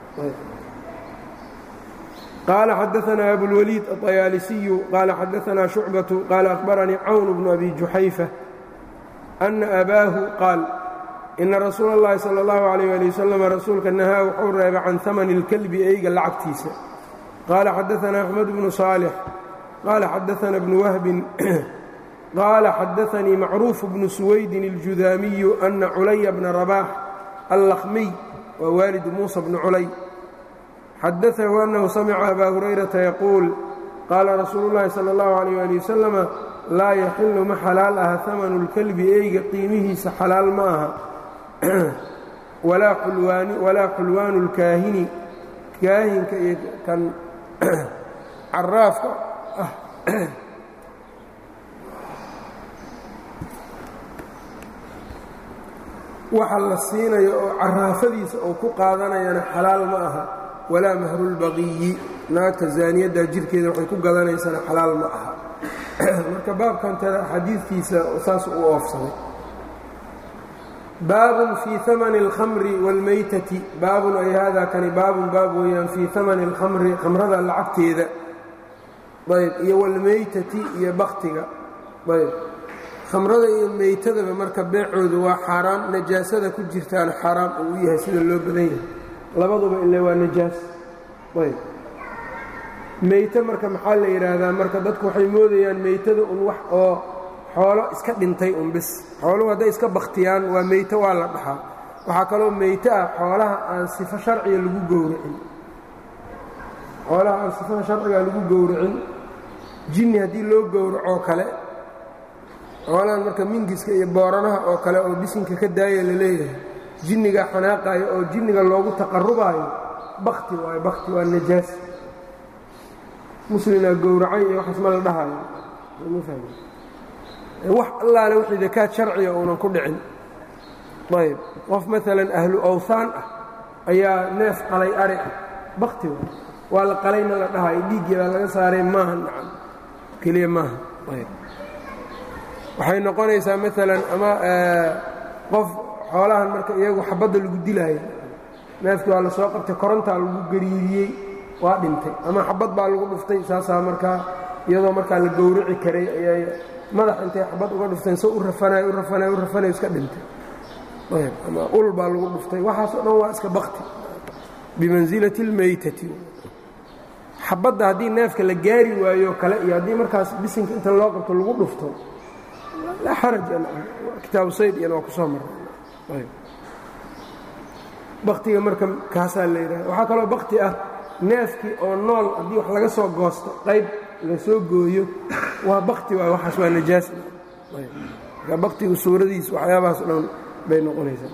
qaala xadaanaa abulwaliid aطayaalisiyu qaala xadaanaa shucbatu qaala akhbaranii cawn bnu abi juxayfa ana abaahu qaal ina rasuula اllahi salى اllahu عalيyه ali wasalam rasuulka nahaa wuxuu reebay can amani اlkelbi eyga lacagtiisa qaala xadaanaa axmed bnu saalix qaala xadaana bnu wahbin qaala xadaanii macruuf bnu suwaydin اljudaamiyu ana culaya bna rabaax allakhmiy waa waalidu muusa bnu culay xadaahu annahu samica abaa hurayrata yaquul qaala rasuulu llaahi sala allahu calayh ali wasalama laa yaxilu ma xalaal aha amanu lkelbi eyga qiimihiisa xalaal ma aha walaa xulwaanu lkaahini kaahinka iyo kan caraafka ah waxa la siinayo oo caraafadiisa uu ku qaadanayana xalaal ma aha walaa mahrulbaqiyi naagta zaaniyadda jirkeeda waxay ku gadanaysana xalaal ma aha marka baabkantada xadiidkiisa saas u oofsaday baabun fii amani اlkhamri wاlmaytati baabun ay haadaa kani baabun baab weeyaan fii amani اlkhamri khamrada lacagteeda ayb iyo wاlmaytati iyo baktiga ayb khamrada iyo meytadaba marka beecoodu waa xaaraam najaasada ku jirtaana xaaraam uu u yahay sida loo badan yahay labaduba ile waa najaas ayb meyte marka maxaa la yidhaahdaa marka dadku waxay moodayaan meytada un wax oo xoolo iska dhintay un bis xooluhu hadday iska bakhtiyaan waa meyte waa la dhaxaa waxaa kaloo meyte ah xoolaha aan sifo sharciga lagu gowracin xoolaha aan sifaha sharciga lagu gowracin jinni haddii loo gowracoo kale xoolahan marka mingiska iyo booranaha oo kale oo bisinka ka daaya la leeyahay jinniga xanaaqaayo oo jinniga loogu taqarubaayo bakti waayo bakti waa najaas muslimaa gowracay iyo waxaas ma la dhahayo wax allaale wixii dakaad sharciga uunan ku dhicin ayb qof maalan ahlu awhaan ah ayaa neef qalay ari ah bakti waay waa la qalayna la dhahayo dhiiggii baa laga saaray maaha nacan keliya maaha ayb waxay noqonaysaa maalan ama qof xoolahan marka iyagu xabadda lagu dilaayo neefkii waa la soo qabtay korontaa lagu gariiriyey waa dhintay ama xabad baa lagu dhuftay saasaa markaa iyadoo markaa la gowrici karay ayay madax intay xabad uga dhufteen so u rafanayo u rafanayo u rafanayo iska dhintay ayb ama ul baa lagu dhuftay waxaasoo dhan waa iska bakti bimansilati اlmaytati xabadda haddii neefka la gaari waayo kale iyo haddii markaas bisinka inta loo qabto lagu dhufto laa xaraj kitaabu sayd iyana waa ku soo marray baktiga marka kaasaa la yidhaha waxaa kaloo bakti ah neefkii oo nool haddii wax laga soo goosto qayb la soo gooyo waa bakti waay waxaas waa najaas marka baktigu suuradiis waxyaabahaas o dhan bay noqonaysaa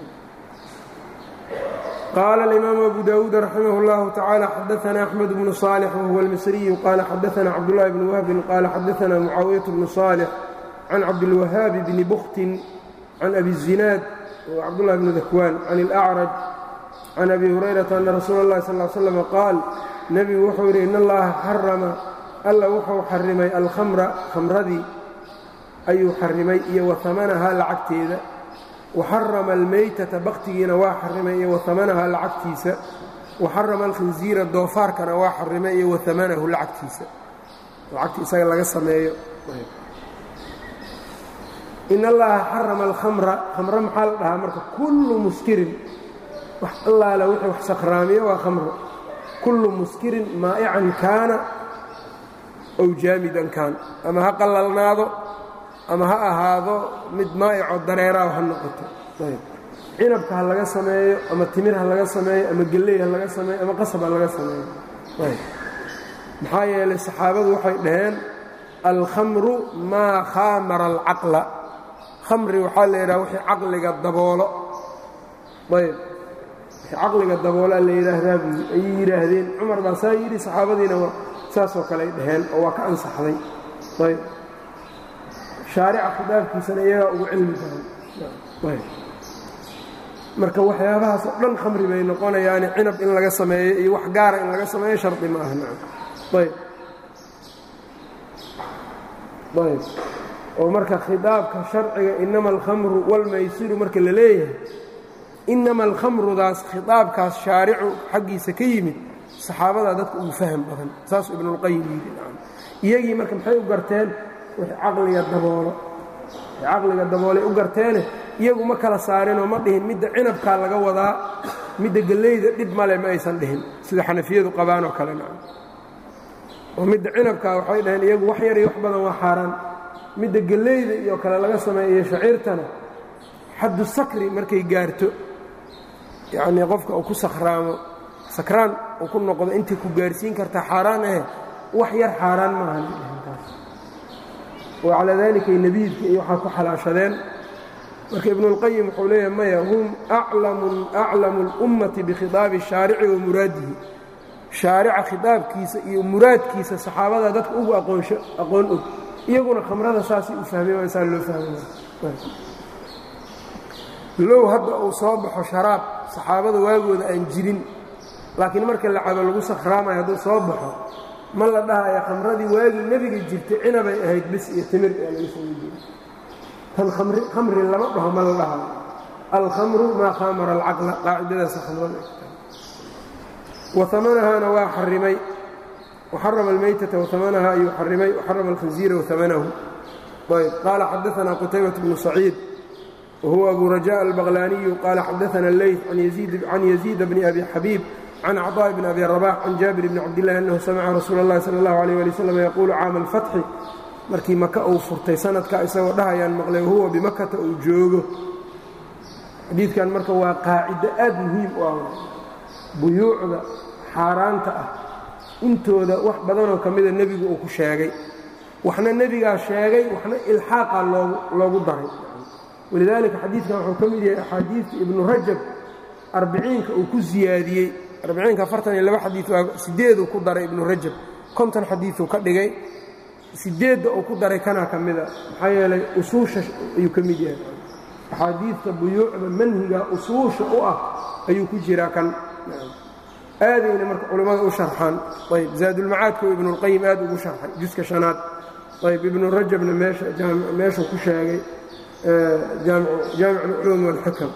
qaala alimaamu abu dawuud raximah اllahu tacaala xadaana axmed bnu صaalix wahuwa almisriyu qaala xadaana cabdullahi bni wahbin qaala xadaana mucaawiyat bnu صaalix can cabdilwahaabi bni buktin can abi الzinaad cabdullahi bni dakwaan can اlأcraj can abi hurayrata ana rasuula اllahi sal ly slam qaal nebigu wuxuu yidhi in allaha xarama alla wuxuu xarimay alkhamra khamradii ayuu xarimay iyo wahamanahaa lacagteeda waxarama almeytata baktigiina waa xarimay iyo wahamanahaa lacagtiisa waxarama alkhinziira doofaarkana waa xarimay iyo wahamanahu lacagtiisa lacagti isaga laga sameeyo in allaha xarama alkhamra khamro maxaa la dhahaa marka kullu muskirin wax allaale wuxuu wax sakhraamiyo waa khamro kullu muskirin maa'ican kaana ow jaamidan kaan ama ha qallalnaado ama ha ahaado mid maa'ico dareeraah ha noqoto cinabka ha laga sameeyo ama timir ha laga sameeyo ama gelley ha laga sameeyo ama qasab ha laga sameeyo maxaa yeelay saxaabadu waxay dhaheen alkhamru maa khaamara alcaqla khamri waxaa la yidhaha wixii caqliga daboolo ayb wixii caqliga daboolaa la yidhaahdaa ayay yidhaahdeen cumar baa saa yidhi saxaabadiina saasoo kale ay dhaheen oo waa ka ansaxday ayb shaarica khidaabkiisana iyagaa ugu cilmi badan ayb marka waxyaabahaas oo dhan khamri bay noqonayaani cinab in laga sameeyo iyo wax gaara in laga sameeyo shardi ma aha nacam ayb ayb oo marka khidaabka sharciga inama alkhamru walmaysiru marka la leeyahay inama alkhamrudaas khidaabkaas shaaricu xaggiisa ka yimid saxaabadaa dadka ugu faham badan saasuu ibnulqayim yidhi nacam iyagii marka maxay u garteen wixii caqliga daboolo wixii caqliga daboolay u garteene iyagu ma kala saarinoo ma dhihin midda cinabkaa laga wadaa midda gellayda dhib male ma aysan dhihin sida xanafiyadu qabaanoo kale nacam oo midda cinabkaa waxay dhaheen iyagu wax yar iyo wax badan waa xaaraan midda gellayda iyo kale laga sameeyo shaciirtana xaddu sakri markay gaarto yacnii qofka uu ku sakhraamo sakraan uu ku noqdo intay ku gaarsiin kartaa xaaraan ahe wax yar xaaraan maaha taas oo calaa daalikay nebiidka iyo waxaa ku xalaashadeen marka ibnuulqayim wuxuu leeyahay maya hum aclamu اlummati bikhidaabi shaarici wa muraadihi shaarica khidaabkiisa iyo muraadkiisa saxaabadaa dadka ugu aqoon og iyaguna khamrada saasay u fahmeen waa saa loo fahmay low hadda uu soo baxo sharaab saxaabada waagooda aan jirin laakiin marka la cabo lagu sakhraamayo hadduu soo baxo ma la dhahayo khamradii waagii nebiga jirtay cinabay ahayd bis iyo timir ee laga soo jiray tan khamri lama dhaho ma la dhahayo alkhamru maa khaamara alcaqla qaacidadaasa khamrada waamanahaana waa xarimay waxarama almaytata waamanaha ayuu xarimay waxarama alkhinziira waamanahu ayb qaala xadaanaa qutaybat bnu saciid wahuwa abu rajaء albaqlaaniyu qaala xadaana leyt can yaziid bni abi xabiib can cطاء bn abi رbax can jaabir bni cabdillahi annahu samica rasuula اllahi salى اllahu alيh ali wslam yaquulu caama alfatxi markii maka uu furtay sanadka isagoo dhahayaan maqlay wahuwa bimakata uu joogo xadiidkan marka waa qaacido aad muhiim u ah buyuucda xaaraanta ah intooda wax badanoo ka mida nebigu uu ku sheegay waxna nebigaa sheegay waxna ilxaaqa loogu daray walidaalika xadiidkan wuxuu ka mid yahay axaadiidta ibnu rajab arbiciinka uu ku siyaadiyey arbiciinka afartan iyo laba xadiid waa sideeduu ku daray ibnu rajab konton xadiiduu ka dhigay sideedda uu ku daray kanaa ka mida maxaa yeelay usuusha ayuu ka mid yahay axaadiidta buyuucda manhiga usuusha u ah ayuu ku jiraa kan aadayna marka culimmada u sharxaan ayb zaadulmacaadka ibnuulqayim aad ugu sharxay juska shanaad ayb ibnu rajabna meeshuu ku sheegay jaamic alculuum walxikam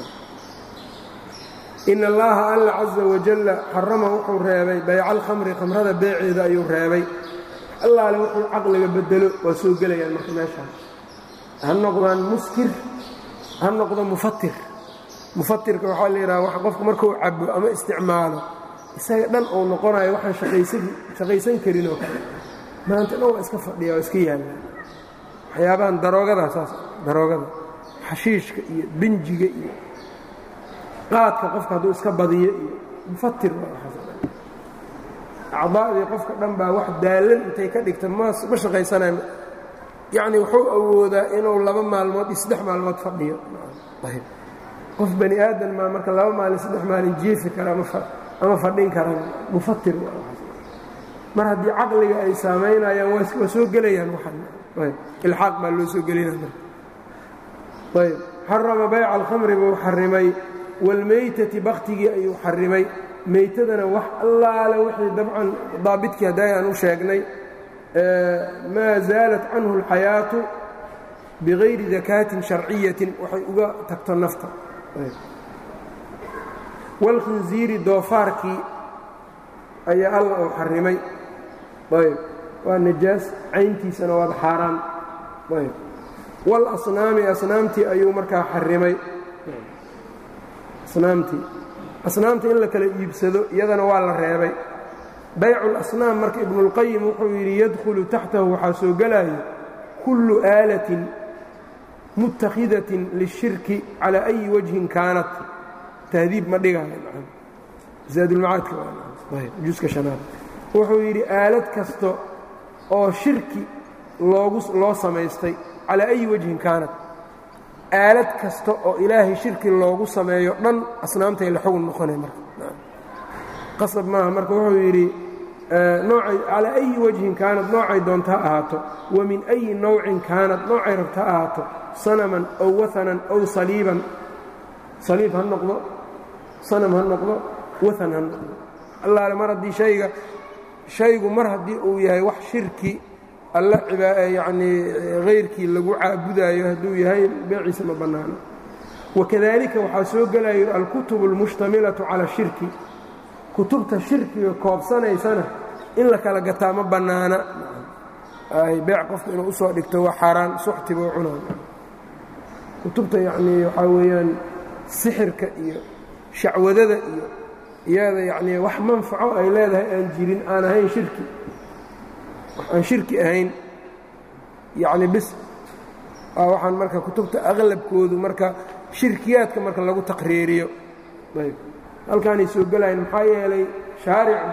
in allaha alla caza wajalla xarama wuxuu reebay bayca alkhamri khamrada beeceeda ayuu reebay allaale wuxuu caqliga bedelo waa soo gelayaan marka meeshaan ha noqdaan muskir ha noqdo mufatir mufatirka waxaa la yidhaha qofku markuu cabo ama isticmaalo isaga dhan uu noqonayo waxaan shaqaysan karin oo kale maanta dhan waa iska fadhiya waa iska yaalla waxyaabahan daroogada saas daroogada xashiishka iyo binjiga iyo qaadka qofka hadduu iska badiyo iyo mufatir acdaadii qofka dhan baa wax daallan intay ka dhigta ma shaqaysanayo yacni wuxuu awoodaa inuu laba maalmood iyo saddex maalmood fadhiyo ayb qof bani aadan maa marka laba maalin saddex maalin jiifi kara ama fadhin karan mufatir mar haddii caqliga ay saamaynayaan waa soo gelayaan waxan ayb ilxaaq baa loo soo gelinaa marka ayb xarama bayca alkhamri buu xarimay wاlmaytati baktigii ayuu xarimay maytadana wax allaale wixii dabcan daabidkii hadday aan u sheegnay maa zaalat canhu اlxayaatu bigayri dakaatin sharciyatin waxay uga tagto nafta wاlkhinziiri doofaarkii ayaa alla uu xarimay ayb waa najaas cayntiisana waad xaaraan ayb wاlasnaami asnaamtii ayuu markaa xarimay asnaamtii asnaamta in la kala iibsado iyadana waa la reebay baycu lasnaam marka ibnuulqayim wuxuu yidhi yadkhulu taxtahu waxaa soo gelaya kullu aalatin mutakhidatin lishirki calaa ayi wajhin kaanat tahdiib ma dhigaayo zaadulmacaadkajuska hanaad wuxuu yidhi aalad kasta oo shirki loogu loo samaystay calaa ayi wajhin kaanat aalad kasta oo ilaahay shirki loogu sameeyo dhan asnaamtay la xugun noqonay marka qasab maaha marka wuxuu yidhi noocay calaa ayi wajhin kaanad noocay doonta ha ahaato wa min ayi nowcin kaanad noocay rabta ha ahaato sanaman ow waanan ow saliiban saliib ha noqdo sanam ha noqdo waan ha noqdo allaale mar haddii hayga shaygu mar haddii uu yahay wax shirki alla yanii hayrkii lagu caabudaayo hadduu yahay beeciisa ma bannaano wakadalika waxaa soo gelayo alkutubu almushtamilatu cala shirki kutubta shirkiga koobsanaysana in la kala gataa ma bannaana beec qofka inuu usoo dhigto waa xaaraan suxtibuu cunaa kutubta yacnii waxaa weeyaan sixirka iyo shacwadada iyo iyada yacnii wax manfaco ay leedahay aan jirin aan ahayn shirki aan shirki ahayn yacni bis waa waxaan marka kutubta aqlabkoodu marka shirkiyaadka marka lagu taqriiriyo ayb halkaanay soo gelayan maxaa yeelay shaaricu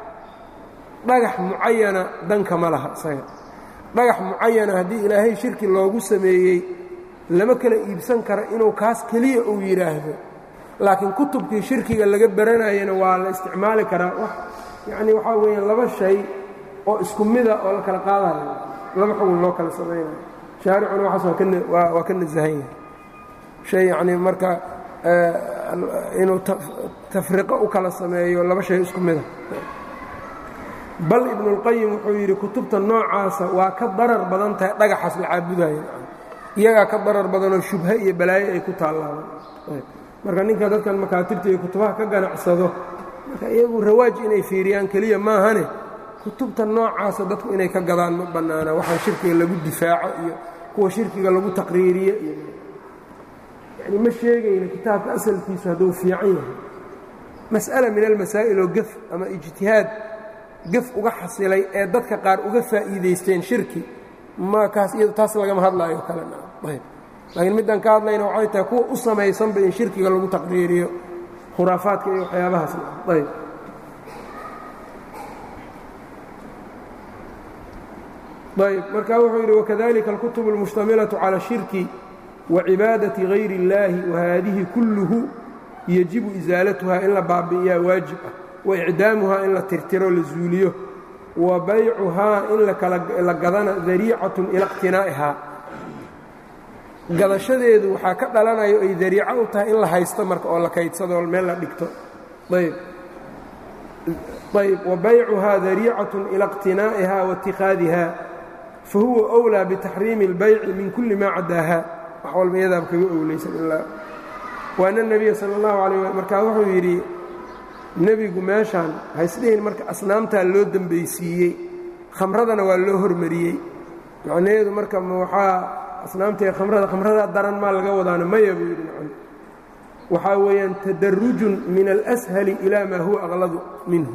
dhagax mucayana danka ma laha isaga dhagax mucayana haddii ilaahay shirki loogu sameeyey lama kala iibsan karo inuu kaas keliya uu yidhaahdo laakiin kutubkii shirkiga laga baranayana waa la isticmaali karaa wax yacni waxaa weeyaan laba shay oo isku mida oo la kala qaadayo laba xugun loo kala samaynayo shaaricuna waxaas waa ka waa ka nasahan yahay shay yacnii marka inuu tafriqo u kala sameeyo laba shay isku mida bal ibnuulqayim wuxuu yidhi kutubta noocaasa waa ka darar badan tahay dhagaxaas la caabudayo iyagaa ka darar badanoo shubhe iyo balaayo ay ku taallaaban marka ninka dadkan makaatibta iyo kutubaha ka ganacsado marka iyagu rawaaj inay fiiriyaan keliya maahane kutubta noocaasa dadku inay ka gadaan ma bannaana waxaa shirkiga lagu difaaco iyo kuwa shirkiga lagu taqriiriye iyo yani ma sheegayno kitaabka asalkiisu hadduu fiican yahay mas'ala min almasaa'il oo gef ama ijtihaad gef uga xasilay ee dadka qaar uga faa'iidaysteen shirki ma kaas iyado taas lagama hadlaayo kale ayb laakiin middaan ka hadlayna waxay tahay kuwa u samaysanba in shirkiga lagu taqriiriyo khuraafaadka iyo waxyaabahaas ayb ayb marka wuxuu yidhi wakadalika alkutub اlmushtamilatu cala shirki wacibaadati gayri اllaahi wahaadihi kulluhu yajibu isaalatuha in la baabi'iyaa waajib ah waicdaamuhaa in la tirtiro la zuuliyo wa baycuhaa in la gadana dariicatun ila iqtinaa'ihaa gadashadeedu waxaa ka dhalanayo ay dariico u tahay in la haysto marka oo la kaydsado meel la dhigto ayb ayb wa baycuhaa dariicatun ila iqtinaa'iha waاtikhaadiha fa huwa أwlىa bitaxriimi اlbayci min kulli maa cadaaha wax walba iyadaaba kaga owlaysan ilaa waana nebiya sala اllahu alayh markaa wuxuu yidhi nebigu meeshaan haysdhihin marka asnaamtaa loo dembaysiiyey khamradana waa loo hormariyey macnaheedu marka waxaa asnaamtae khamrada khamradaa daran maa laga wadaana maya buu yidhi macn waxaa weeyaan tadarujun min alashali ilaa maa huwa aqladu minhu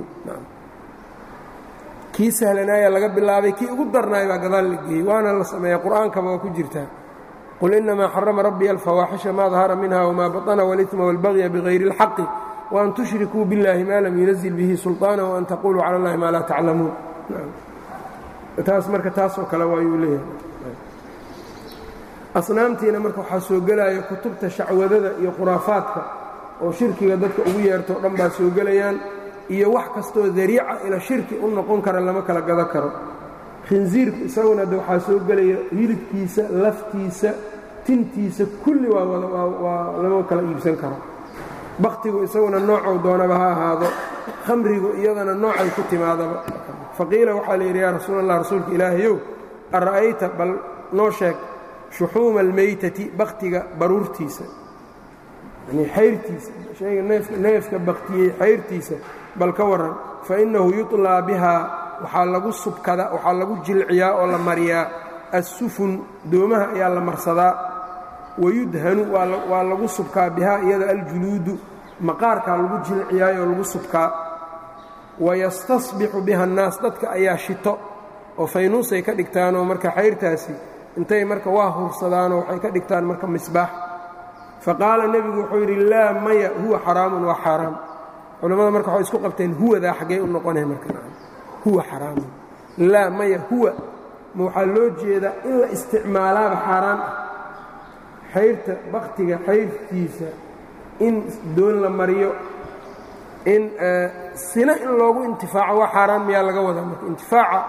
kii sahlanaaya laga bilaabay kii ugu darnaay baa gadaal la geeyey waana la sameeya qur'aankaba waa ku jirtaa qul inamaa xarama rabbiya alfawaaxisha maa dahara minha wmaa baطna wاlإثma wاlbagya bغayri اlxaqi وan tushrikuu biاllahi ma lam yunazil bihi sulطaana وan taquluu calى اllahi maa laa taclamuun taas marka taasoo kale waayuu leeyahay asnaamtiina marka waxaa soo gelaya kutubta shacwadada iyo khuraafaadka oo shirkiga dadka ugu yeerto o dhan baa soo gelayaan iyo wax kastoo dariica ila shirki u noqon kara lama kala gado karo khinsiirku isaguna de waxaa soo gelaya hilibkiisa laftiisa tintiisa kulli waa lama kala iibsan karo bakhtigu isaguna noocou doonaba ha ahaado khamrigu iyadana noocay ku timaadaba faqiila waxaa la yidhi yaa rasuul allah rasuulka ilaahayow ara'ayta bal noo sheeg shuxuuma almeytati bakhtiga baruurtiisa yani xayrtiisa shayga neefka bakhtiyey xayrtiisa bal ka warran fa innahu yuطlaa bihaa waxaa lagu subkada waxaa lagu jilciyaa oo la mariyaa assufun doomaha ayaa la marsadaa wayudhanu waa lagu subkaa bihaa iyada aljuluudu maqaarkaa lagu jilciyaayoo lagu subkaa wayastasbixu biha annaas dadka ayaa shito oo faynuusay ka dhigtaanoo marka xayrtaasi intay marka waa hursadaanoo waxay ka dhigtaan marka misbaax faqaala nebigu wuxuu yidhi laa maya huwa xaraamun waa xaaraam culammada marka waxay isku qabteen huwadaa xaggee u noqonaya marka huwa xaraamun laa maya huwa ma waxaa loo jeedaa in la isticmaalaaba xaaraan ah xayrta baktiga xayrtiisa in doon la mariyo in sina in loogu intifaaco waa xaaraan miyaa laga wadaa marka intifaaca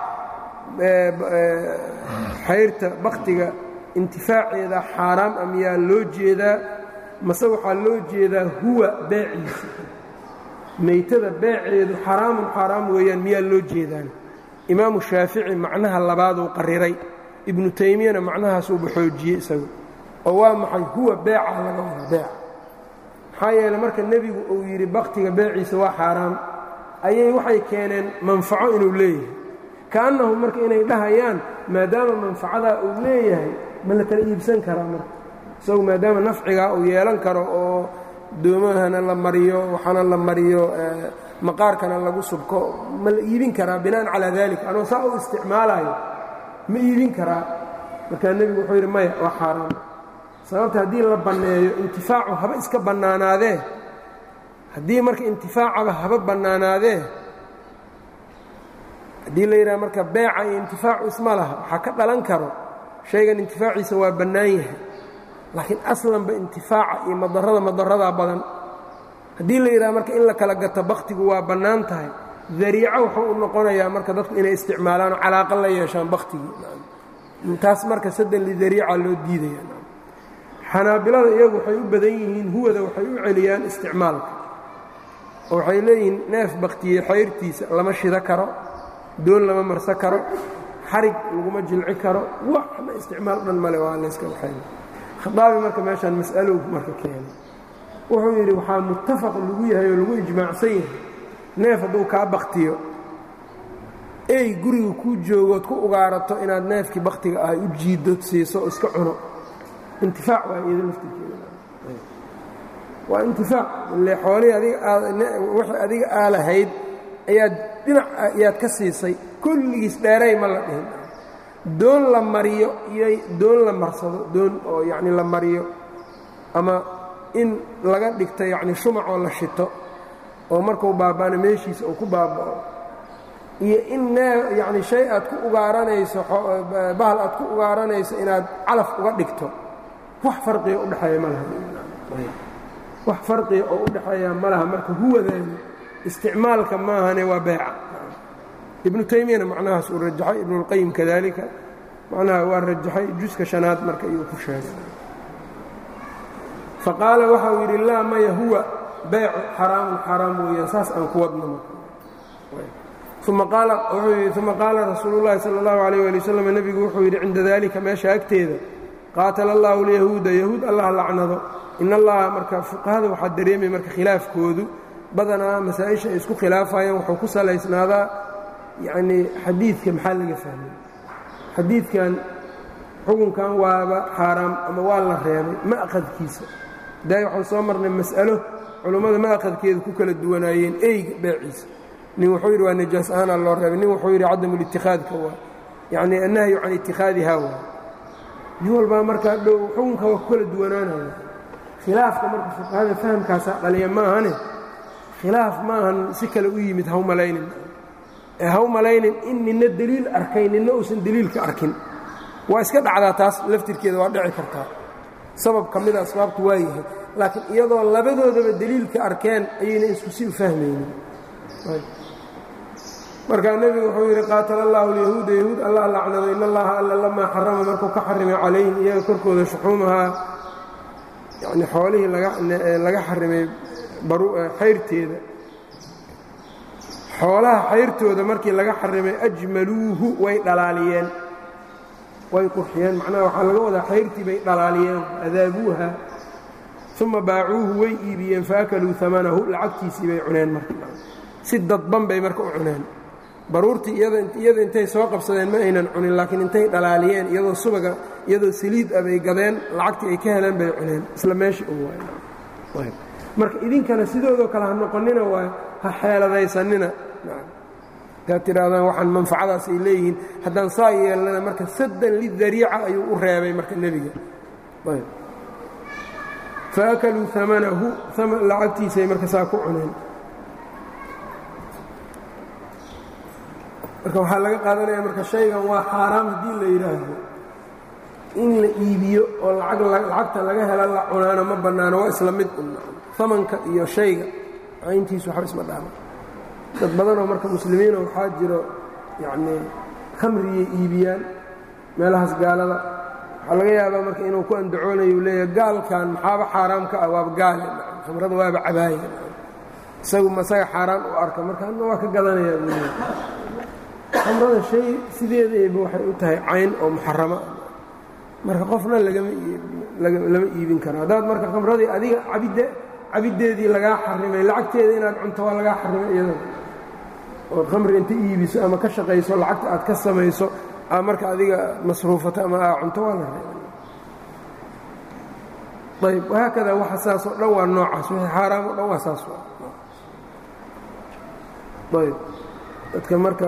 xayrta baktiga intifaaceeda xaaraam a miyaa loo jeedaa mase waxaa loo jeedaa huwa beeciisa meytada beeceedu xaraamun xaaraam weeyaan miyaa loo jeedaan imaamu shaafici macnaha labaaduu qariray ibnu taymiyana macnahaasuuba xoojiyey isagu oo waa maxay huwa beeca laga wada beeca maxaa yeele marka nebigu uu yidhi baktiga beeciisa waa xaaraam ayay waxay keeneen manfaco inuu leeyahay kaannahu marka inay dhahayaan maadaama manfacadaa uu leeyahay ma la kala iibsan karaa marka isagu maadaama nafcigaa uu yeelan karo oo doomahana la mariyo waxaana la mariyo maqaarkana lagu subko ma la iibin karaa bina'an calaa dalik anoo saa u isticmaalayo ma iibin karaa markaa nebigu wuxuu yidhi maya waa xaaraam sababta haddii la banneeyo intifaacu haba iska bannaanaadee haddii marka intifaacaba haba bannaanaadee haddii la yidhaha marka beeca iyo intifaacu isma laha waxaa ka dhalan karo shaygan intifaaciisa waa bannaan yahay laakiin aslanba intifaaca iyo madarrada madaradaa badan haddii la yidhaha marka in la kala gato bakhtigu waa bannaan tahay dariico wuxuu u noqonayaa marka dadku inay isticmaalaan oo calaaqa la yeeshaan bakhtigii taas marka saddan lidariica loo diidaya xanaabilada iyagu waxay u badan yihiin huwada waxay u celiyaan isticmaalka oo waxay leeyihiin neef bakhtiye xayrtiisa lama shido karo doon lama marsan karo xarig laguma jilci karo waxna isticmaal dhan male waa layska waxay khaaabi marka meeshaan mas'alow marka keenay wuxuu yidhi waxaa muttafaq lagu yahay oo lagu ijmaacsan yahay neef hadduu kaa baktiyo ey guriga kuu joogood ku ugaarato inaad neefkii bakhtiga ahay u jiidood siiso oo iska cuno intifaac waa iyado laftirkeeda waa intifaac ile xoolihii adigaawixii adiga aa lahayd ayaad dhinac ayaad ka siisay kulligiis dheeray ma la dhihin doon la mariyo iyo doon la marsado doon oo yacni la mariyo ama in laga dhigto yacni shumac oo la shito oo markuu baaba'ana meeshiisa uu ku baaba'o iyo in nee yacni shay aad ku ugaaranayso bahal aad ku ugaaranayso inaad calaf uga dhigto wax farqiga udhexeeya ma laha wax farqiga oo u dhexeeya ma laha marka huwadaani isticmaalka maahane waa beeca ibnu taymiyana macnahaas uu rajaxay ibnuاlqayim kadalika macnaha waa rajaxay juska shanaad marka iyuu ku sheegay faqaala waxa uu yidhi laa maya huwa beecu xaraamun xaraam weeyaan saas aan ku wadno uma qaala rasuulu llahi sala اllahu alayh ali wasalam nebigu wuxuu yidhi cinda dalika meesha agteeda qaatala allahu alyahuuda yahuud allah lacnado in allaha marka fuqahada waxaa dareemay marka khilaafkoodu badanaa masaa-isha ay isku khilaafayaan wuxuu ku salaysnaadaa yacnii xadiidka maxaa laga fahmay xadiidkan xukunkan waaba xaaraam ama waa la reebay ma'qadkiisa daay waxaan soo marnay mas'alo culummada ma'qadkeeda ku kala duwanaayeen eyga beeciisa nin wuxuu yidhi waa najaas ahaanaa loo reebay nin wuxuu yidhi cadamulitikhaadka waa yacnii annahyu can ittikhaadiha waa nin walbaa markaa dhow xukunka waa ku kala duwanaanaya khilaafka marka fuqahada fahamkaasaa dhaliya maahane khilaaf maahan si kale u yimid haw malaynin ee haw malaynin in ninna deliil arkay ninna uusan deliilka arkin waa iska dhacdaa taas laftirkeeda waa dhici kartaa sabab ka mida asbaabtu waa yahay laakiin iyadoo labadoodaba deliilka arkeen ayayna isku si u fahmaynin markaa nebigu wuxuu yidhi qaatala allahu alyahuuda yahuud allah lacnado in allaha alla lamaa xarama markuu ka xarimay calayhim iyaga korkooda shuxuumahaa yacni xoolihii laga xarimay xayrteeda xoolaha xayrtooda markii laga xarimay ajmaluuhu way dhalaaliyeen way qurxiyeen macnaha waxaa laga wadaa xayrtii bay dhalaaliyeen adaabuuha uma baacuuhu way iibiyeen faakaluu amanahu lacagtiisii bay cuneen marka si dadban bay marka u cuneen baruurtii iyada intay soo qabsadeen ma aynan cunin laakiin intay dhalaaliyeen iyadoo subaga iyadoo saliid ah bay gadeen lacagtii ay ka heleen bay cuneen isla meeshii u waay marka idinkana sidoodoo kale ha noqonina waa ha xeeladaysanina hadaad tidhahdaan waxaan manfacadaas ay leeyihiin haddaan saa yeelnana marka saddan lidariica ayuu u reebay marka nebiga faakaluu amanahu lacagtiisay marka saa ku cuneen marka waxaa laga qaadanaya marka shaygan waa xaaraam haddii la yidhaahdo in la iibiyo oo lacagta laga hela la cunaano ma bannaano waa isla mid amanka iyo shayga cayntiisu waxba isma dhaama dad badanoo marka muslimiino waxaa jiro yacnii khamriyay iibiyaan meelahaas gaalada waxaa laga yaabaa marka inuu ku andacoonayo u leeyahay gaalkan maxaaba xaaraam ka ah waaba gaale khamrada waaba cabaaya isagu masaga xaaraan u arka marka adna waa ka gadanayaa buu leeyahay khamrada shay sideedayba waxay u tahay cayn oo muxarama ah marka qofna lama iibin karo haddaad marka khamradii adiga cabiddeedii lagaa xarimay lacagteeda inaad cunto waa lagaa xarimay iyada ood khamri inta iibiso ama ka shaqayso lacagta aad ka samayso aa marka adiga masruufato ama aa cunto waa la reebay ayb wahaakada waxa saasoo dhan waa noocaas wixii xaaraam o dhan waa saas ayb dadka marka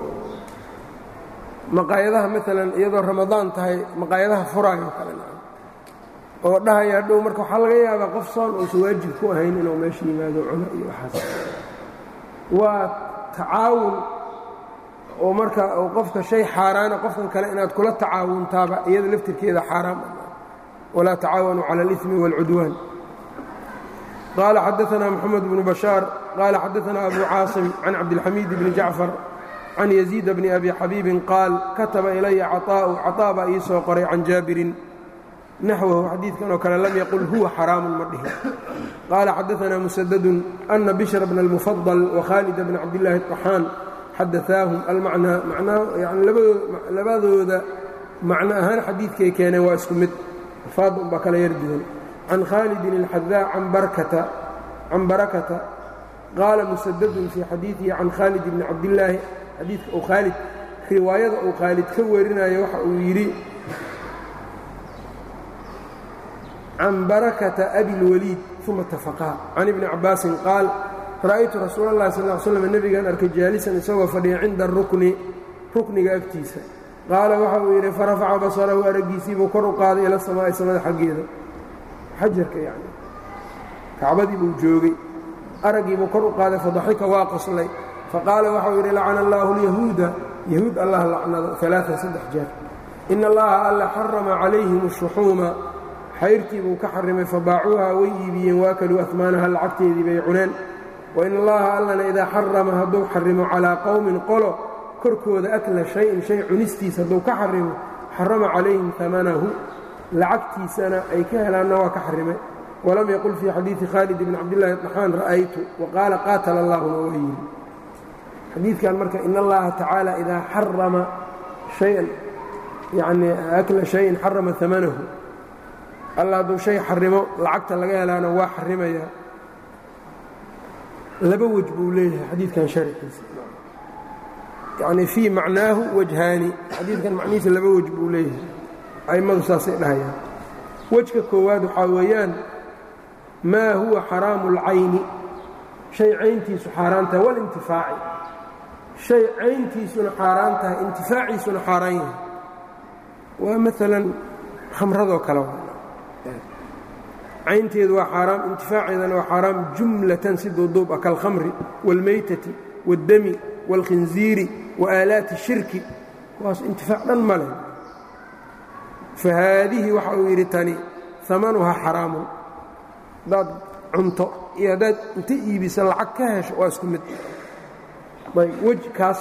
maqaayadaha maalan iyadoo ramadaan tahay maqaayadaha furaayo kale oo dhahaya hadhow marka waxaa laga yaabaa qof soon uusan waajib ku ahayn inuu meesha yimaado cuno iyo waxaas waa tacaawun oo marka qofka shay xaaraana qofkan kale inaad kula tacaawuntaaba iyada laftirkeeda xaaraam walaa tacaawanuu cala اlإثmi wاlcudwaan qaala xadaثna mxamed bnu bashaar qaala xadaثna abu caasim can cabdilxamiid bni jacfar can yaziid bni abi xabiibin qaal kataba ilaya caطaa'u caطaa baa ii soo qoray can jaabirin naxwahu xadiidkan oo kale lam yaqul huwa xaraamun ma dhihin qaala xadaثna musadadun ana bishra bna اlmufadل wakhaalida bna cabdillaahi الطaxaan xadaثaahum almacnaa macnaa yani labadooda macno ahaan xadiidkay keeneen waa isku mid alfaadda unbaa kala yar duwan can khaalidin اlxadaa can barakata qaala musadadun fii xadiidihi can khaalid bni cabdillaahi xadiidka uu khaalid riwaayada uu khaalid ka warinayo waxa uu yidhi can barakata abi اlwaliid uma tafaqaa can ibni cabaasin qaal ra'aytu rasuula اllahi sal ll slam nebigan arkay jaalisan isagoo fadhiya cinda rukni rukniga agtiisa qaala waxa uu yidhi farafaca basarahu araggiisiibuu kor u qaaday ila samaa'i samada xaggeeda xajarka yani kacbadii buu joogay araggiibuu kor u qaaday fadaxika waa qoslay faqaala waxau yidhi lacana allaahu lyahuuda yahuud allah lacnado alaaan saddex jeer ina allaha alla xarama calayhim ashuxuuma xayrtii buu ka xarimay fabaacuuha way iibiyeen waakaluu ahmaanaha lacagteedii bay cuneen wain allaha allana idaa xarama hadduu xarimo calaa qowmin qolo korkooda akla shay-in shay cunistiisa hadduu ka xarimo xarama calayhim amanahu lacagtiisana ay ka helaanna waa ka xarimay walam yaqul fii xadiidi khaalid bni cabdillaahi طaxaan ra'aytu waqaala qaatala allahuna waa yidhi xadiidkan marka in allaha tacaala idaa xarama hayan yani akla shayin xarama amanahu alla hadduu shay xarimo lacagta laga helaana waa xarimaya laba wej buu leeyahay xadiidkan sharxiisa yani fii macnaahu wajhaani xadiidkan macnihiisa laba wej buu leeyahay a'immadu saasay dhahayaan wejka koowaad waxaa weeyaan maa huwa xaraamu اlcayni shay cayntiisu xaaraan tahay walintifaaci shay cayntiisuna xaaraan tahay intifaaciisuna xaaraan yahay waa maalan khamradoo kale caynteedu waa xaaraam intifaaceedana waa xaaraam jumlatan si duuduub ah kalkhamri wاlmaytati wاddami wاlkhinziiri waaalaati shirki kuwaas intifaac dhan ma leh fa haadihi waxa uu yidhi tani amanuhaa xaraamun haddaad cunto iyo haddaad inta iibisa lacag ka hesho waa isku mid ayb wej kaas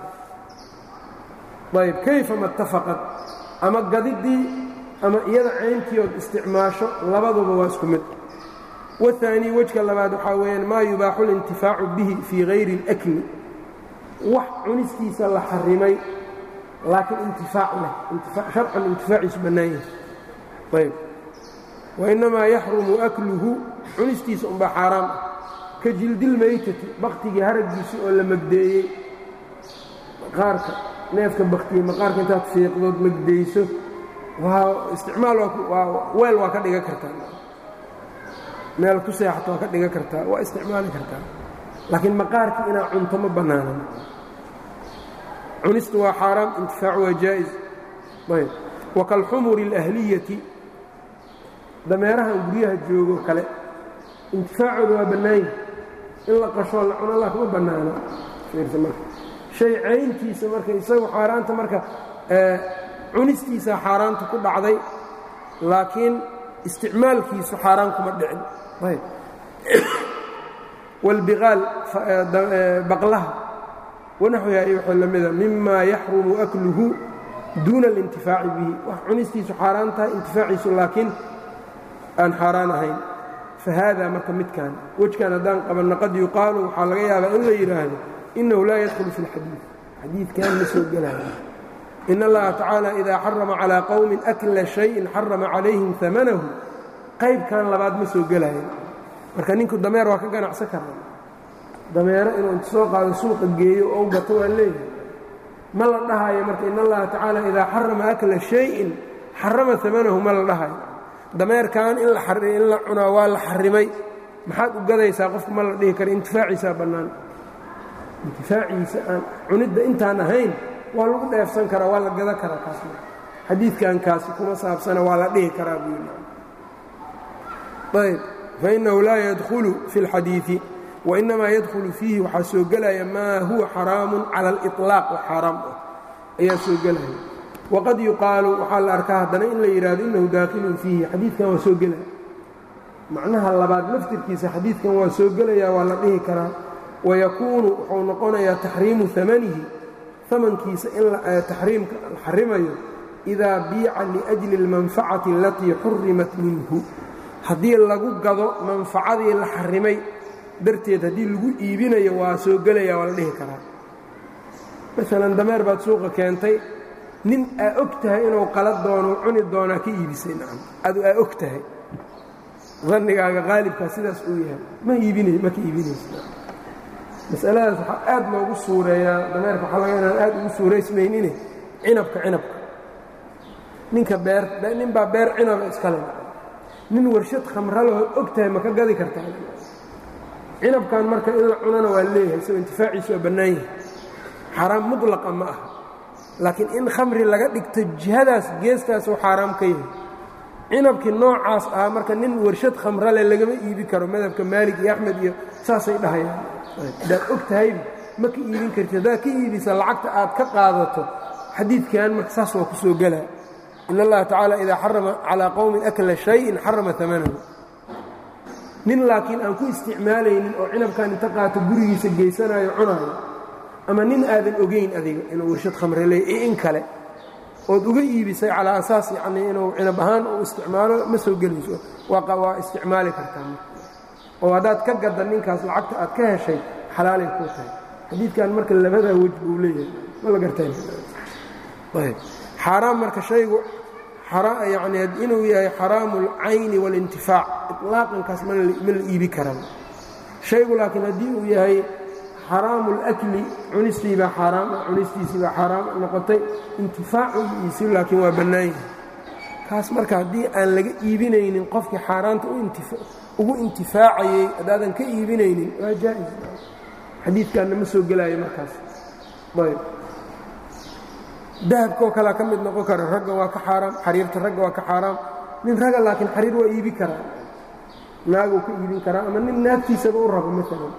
ayb kayfa ma اtafaqad ama gadiddii ama iyada cayntii ood isticmaasho labaduba waa isku mid waثaanii wejka labaad waxaa weeyaan maa yubaaxu اlintifaacu bihi fii hayri اlأkli wax cunistiisa la xarimay laakiin intifaac leh sharcan intifaaciisu bannaan yahay ayb wainamaa yaxrumu akluhu cunistiisa unbaa xaaraam ah ka jildilmaytati baktigii haraggiisii oo la magdeeyey maqaarka neefka baktiyey maqaarka intaad fiiqdood magdeyso waa isticmaal waa weel waa ka dhigan kartaa meel ku seexato waa ka dhigan kartaa waa isticmaali kartaa laakiin maqaarkii inaa cunto ma bannaanan cunistu waa xaaraam intifaacu waa jaa'is ayb wa kalxumuri اlahliyati dameerahan guryaha joogo kale intifaacooda waa bannaanya in la qashoo la cuno laa kuma bannaana shay cayntiisa marka isagu xaaraanta marka cunistiisa xaaraanta ku dhacday laakiin isticmaalkiisu xaaraan kuma dhicin wاlbiqaal baqlaha wanaxwiha iyo waxuu la mida mima yaxrumu akluhu duuna اlintifaaci bihi wax cunistiisu xaaraan tahay intifaaciisu laakiin aan xaaraan ahayn fahaada marka midkan wejkan haddaan qabanna qad yuqaalu waxaa laga yaabaa in la yidhaahdo inahu laa yadkhulu fi اlxadiid xadiidkan ma soo gelaayo in allaha tacaala idaa xarama calىa qowmin akla shayin xarama calayhim amanahu qaybkan labaad ma soo gelaayo marka ninku dameer waa ka ganacsan karaa dameero inuu inta soo qaado suuqa geeyo oo gato waa leeyahay ma la dhahayo marka in allaha tacaala idaa xarama akla shayin xarama amanahu ma la dhahayo dameerkan in in la cunaa waa la xarimay maxaad u gadaysaa qofku ma la dhihi kara intifaaciisaa bannaan intifaaciisa aan cunidda intaan ahayn waa lagu dheefsan karaa waa la gada karaa kaas xadiidkan kaasi kuma saabsana waa la dhihi karaa buu ayb fainahu laa yadkhulu fi اlxadiiثi wainamaa yadkhulu fiihi waxaa soo gelaya maa huwa xaraamu cala اliطlaaq oo xaaraam ah ayaa soo gelaya waqad yuqaalu waxaa la arkaa haddana in la yidhaahdo inahu daakilun fiihi xadiidkan waa soo gelaya macnaha labaad laftirkiisa xadiidkan waa soo gelaya waa la dhihi karaa wayakuunu wuxuu noqonayaa taxriimu amanihi amankiisa in taxriimka la xarimayo idaa biica liأjli اlmanfacati alatii xurimat minhu haddii lagu gado manfacadii la xarimay darteed haddii lagu iibinayo waa soo gelaya waa la dhihi karaa maalan dameer baad suuqa keentay nin aa og tahay inuu qala doono cuni doonaa ka iibisay nacam adu aa og tahay dannigaaga qaalibkaa sidaas uu yahay ma iibina ma ka iibinaysa masaladaas waxaa aad loogu suureeyaa dameerka waxaa laga inaan aad ugu suuraysmaynine cinabka cinabka ninka beer nin baa beer cinaba iskale nin warshad khamralahood og tahay ma ka gadi kartaa cinabkan marka in la cunana waa leeyahay isagoo intifaaciisu waa bannaan yahay xaaraam mutlaqa ma aha laakiin in khamri laga dhigto jihadaas geestaasuu xaaraam ka yahay cinabkii noocaas ah marka nin warshad khamrale lagama iibi karo madhabka maalig iyo axmed iyo saasay dhahayaan haddaad og tahayba ma ka iibin karti haddaad ka iibisa lacagta aad ka qaadato xadiidkan marka saas waa ku soo gelaa in allaha tacaala idaa xarama calaa qowmin akla shayin xarama amanahu nin laakiin aan ku isticmaalaynin oo cinabkan inta qaato gurigiisa geysanayo cunaayo ama nin aadan ogayn adiga inuu warshad khamre leey iyo in kale ood uga iibisay calaa asaas yacnii inuu cinab ahaan uu isticmaalo ma soo gelayso waa isticmaali kartaa oo haddaad ka gadda ninkaas lacagta aad ka heshay xalaalay kuu tahay xadiidkan marka labadaa wej buu leeyahay ma la gartayb xaaraam marka shaygu yani inuu yahay xaraamu اlcayni wاlintifaac iطlaaqankaas ma la iibi karan shaygu laakiin haddii uu yahay xaraamu اlakli cunistiibaa xaaraam cunistiisiibaa xaaraam noqotay intifaacugiisi laakiin waa bannaan yahay kaas marka haddii aan laga iibinaynin qofkii xaaraanta ugu intifaacayey haddaadan ka iibinaynin waa jaa'is xadiidkanna ma soo gelaayo markaas ayb dahabkaoo kalea ka mid noqon kara ragga waa ka xaaraam xariirta ragga waa ka xaaraam nin ragga laakiin xariir waa iibi karaa naaguu ka iibin karaa ama nin naagtiisaba u rabo maalan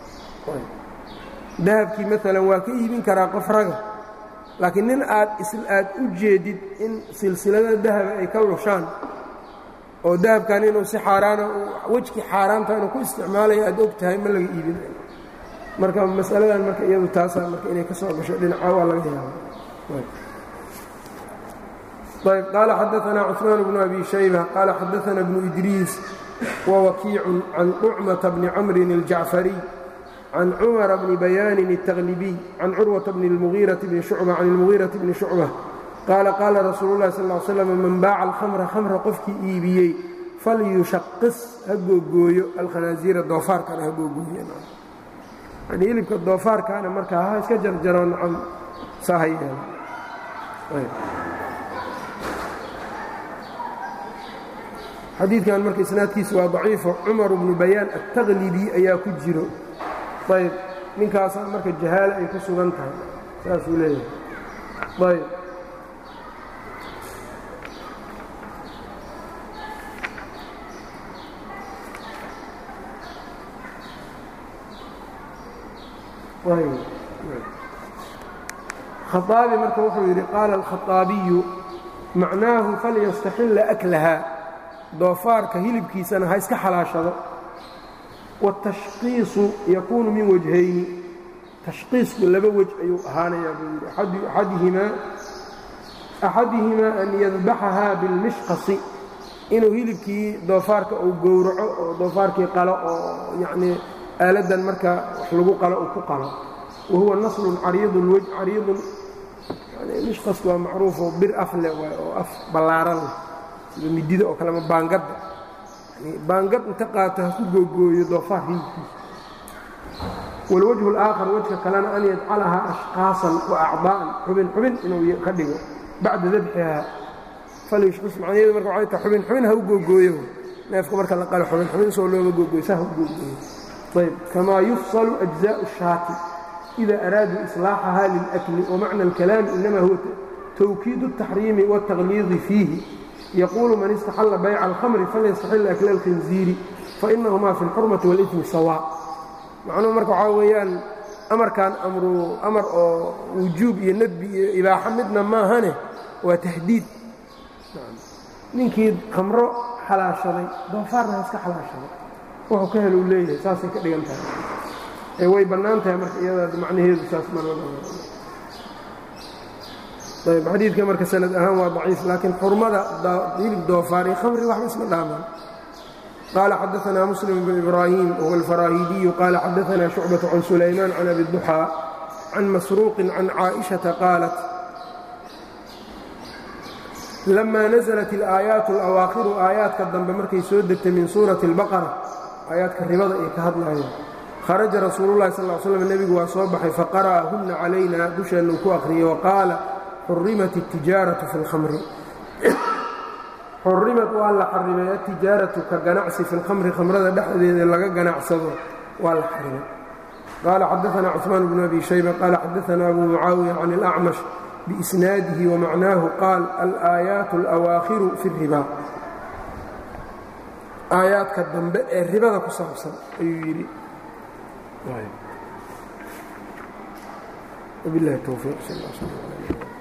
dahabkii maalan waa ka iibin karaa qof raga laakiin nin aad aad u jeedid in silsilada dahaba ay ka lushaan oo dahabkan inuu si xaaraana wejkii xaaraanta inuu ku isticmaalayo aad og tahay ma laga iibinayo marka masaladan marka iyadu taasaa marka inay ka soo gasho dhinaca waa laga yaaba ayb qaala xadaanaa cثmaan bnu abi shayba qaala xadaana bnu idriis wawakiicu can طucmata bni camrin اljacfariy can cumara bni bayaanin التaqlibiy can curwata bni اlmugiiraةi bni shucba can اlmugiiraةi bni shucba qaala qaala rasuulu اlahi sal ا l slam man baaca alkhamra khamra qofkii iibiyey falyushaqis ha googooyo alkhanaasiira doofaarkana ha googooyo yani hilibka doofaarkaana markaa ha iska jarjaro nacam saa ha yeelo xadiidkan marka isnaadkiisu waa daciifo cumar bnu bayaan altaqlibi ayaa ku jiro ayb ninkaasaa marka jahaale ay ku sugan tahay saasuu leeyahay ayb khaaabi marka wuxuu yidhi qaala alkhaaabiyu macnaahu falyastaxilla aklaha doofaarka hilibkiisana ha iska xalaashado waatashqiisu yakuunu min wajhayni tashqiisku laba wej ayuu ahaanayaa buu yidhi axadihimaa axadihimaa an yadbaxahaa bilmishqasi inuu hilibkii doofaarka uu gowraco oo doofaarkii qalo oo yacnii aaladan marka wax lagu qalo uu ku qalo wa huwa naslun cariidun wej cariidun mishqasku waa macruufoo bir af leh waay oo af ballaaran leh sida midida oo kalema baangadda baangad inta qaato ha ku googooyo doofaar hilibkiisa wاlwجه الآkhر wejka kalena an yajcalahaa أشhqاaصan وأcضاءan xubin xubin inuu ka dhigo bacda dabxihaa falyushqis macnaheedu marka waxay tahay xubin xubin ha u googooyo neefka marka la qalo xubin xubin soo looma googooyo sa ha u googooyo ayb kamaa yufصlu أجزاء الشhaati إida araaduu إصلاaxaha lilأkli وmacna الكalaami inama huwa twkiid التaxriimi والتaqliiضi fiihi yquulu man istaxalla bayca alkhamri falyastaxil akla alkhinziiri fainahumaa fi اlxurmati wاlإثmi sawaa macnuhu marka waxaa weeyaan amarkan amru amar oo wujuub iyo nadbi iyo ibaaxo midna maahane waa tahdiid ninkii khamro xalaashaday doofaarna ha iska xalaashaday wuxuu ka hel uu leeyahay saasay ka dhigan tahay ee way bannaan tahay marka iyada macnaheedu saas ayb xadiidka marka sanad ahaan waa daciif laakiin xurmada hilib doofaar iyo khamri waxba isma dhaamaan qaala xadaanaa muslim bn ibraahim wahuwa alfaraahidiyu qaala xadaanaa shucbaة can sulaymaan can abi duxaa can masruuqin can caaئiشhaةa qaalat lama naزlat اlaayaat اlawaakiru aayaadka dambe markay soo degtay min suurati اlbaqara aayaadka ribada ay ka hadlayeen kharaja rasuulu lahi sal slam nebigu waa soo baxay faqara'ahunna calayna dusheennu ku akhriyey waqaala xurimat الtijaaraةu fi اlkhamri xurimat waa la xarimay atijaaratu ka ganacsi fi اlkhamri khamrada dhexdeeda laga ganacsado waa la xarimay qaala xadaثna cثmaan bnu abi shayba qaala xadaثna abu mucaawiya can اlأcmash biisnaadihi wamacnaahu qaal alaayaat اlأwaakhiru fi الriba aayaadka dambe ee ribada ku saabsan ayuu yidhi وبالله التوفيق صلى الله عليه وسلم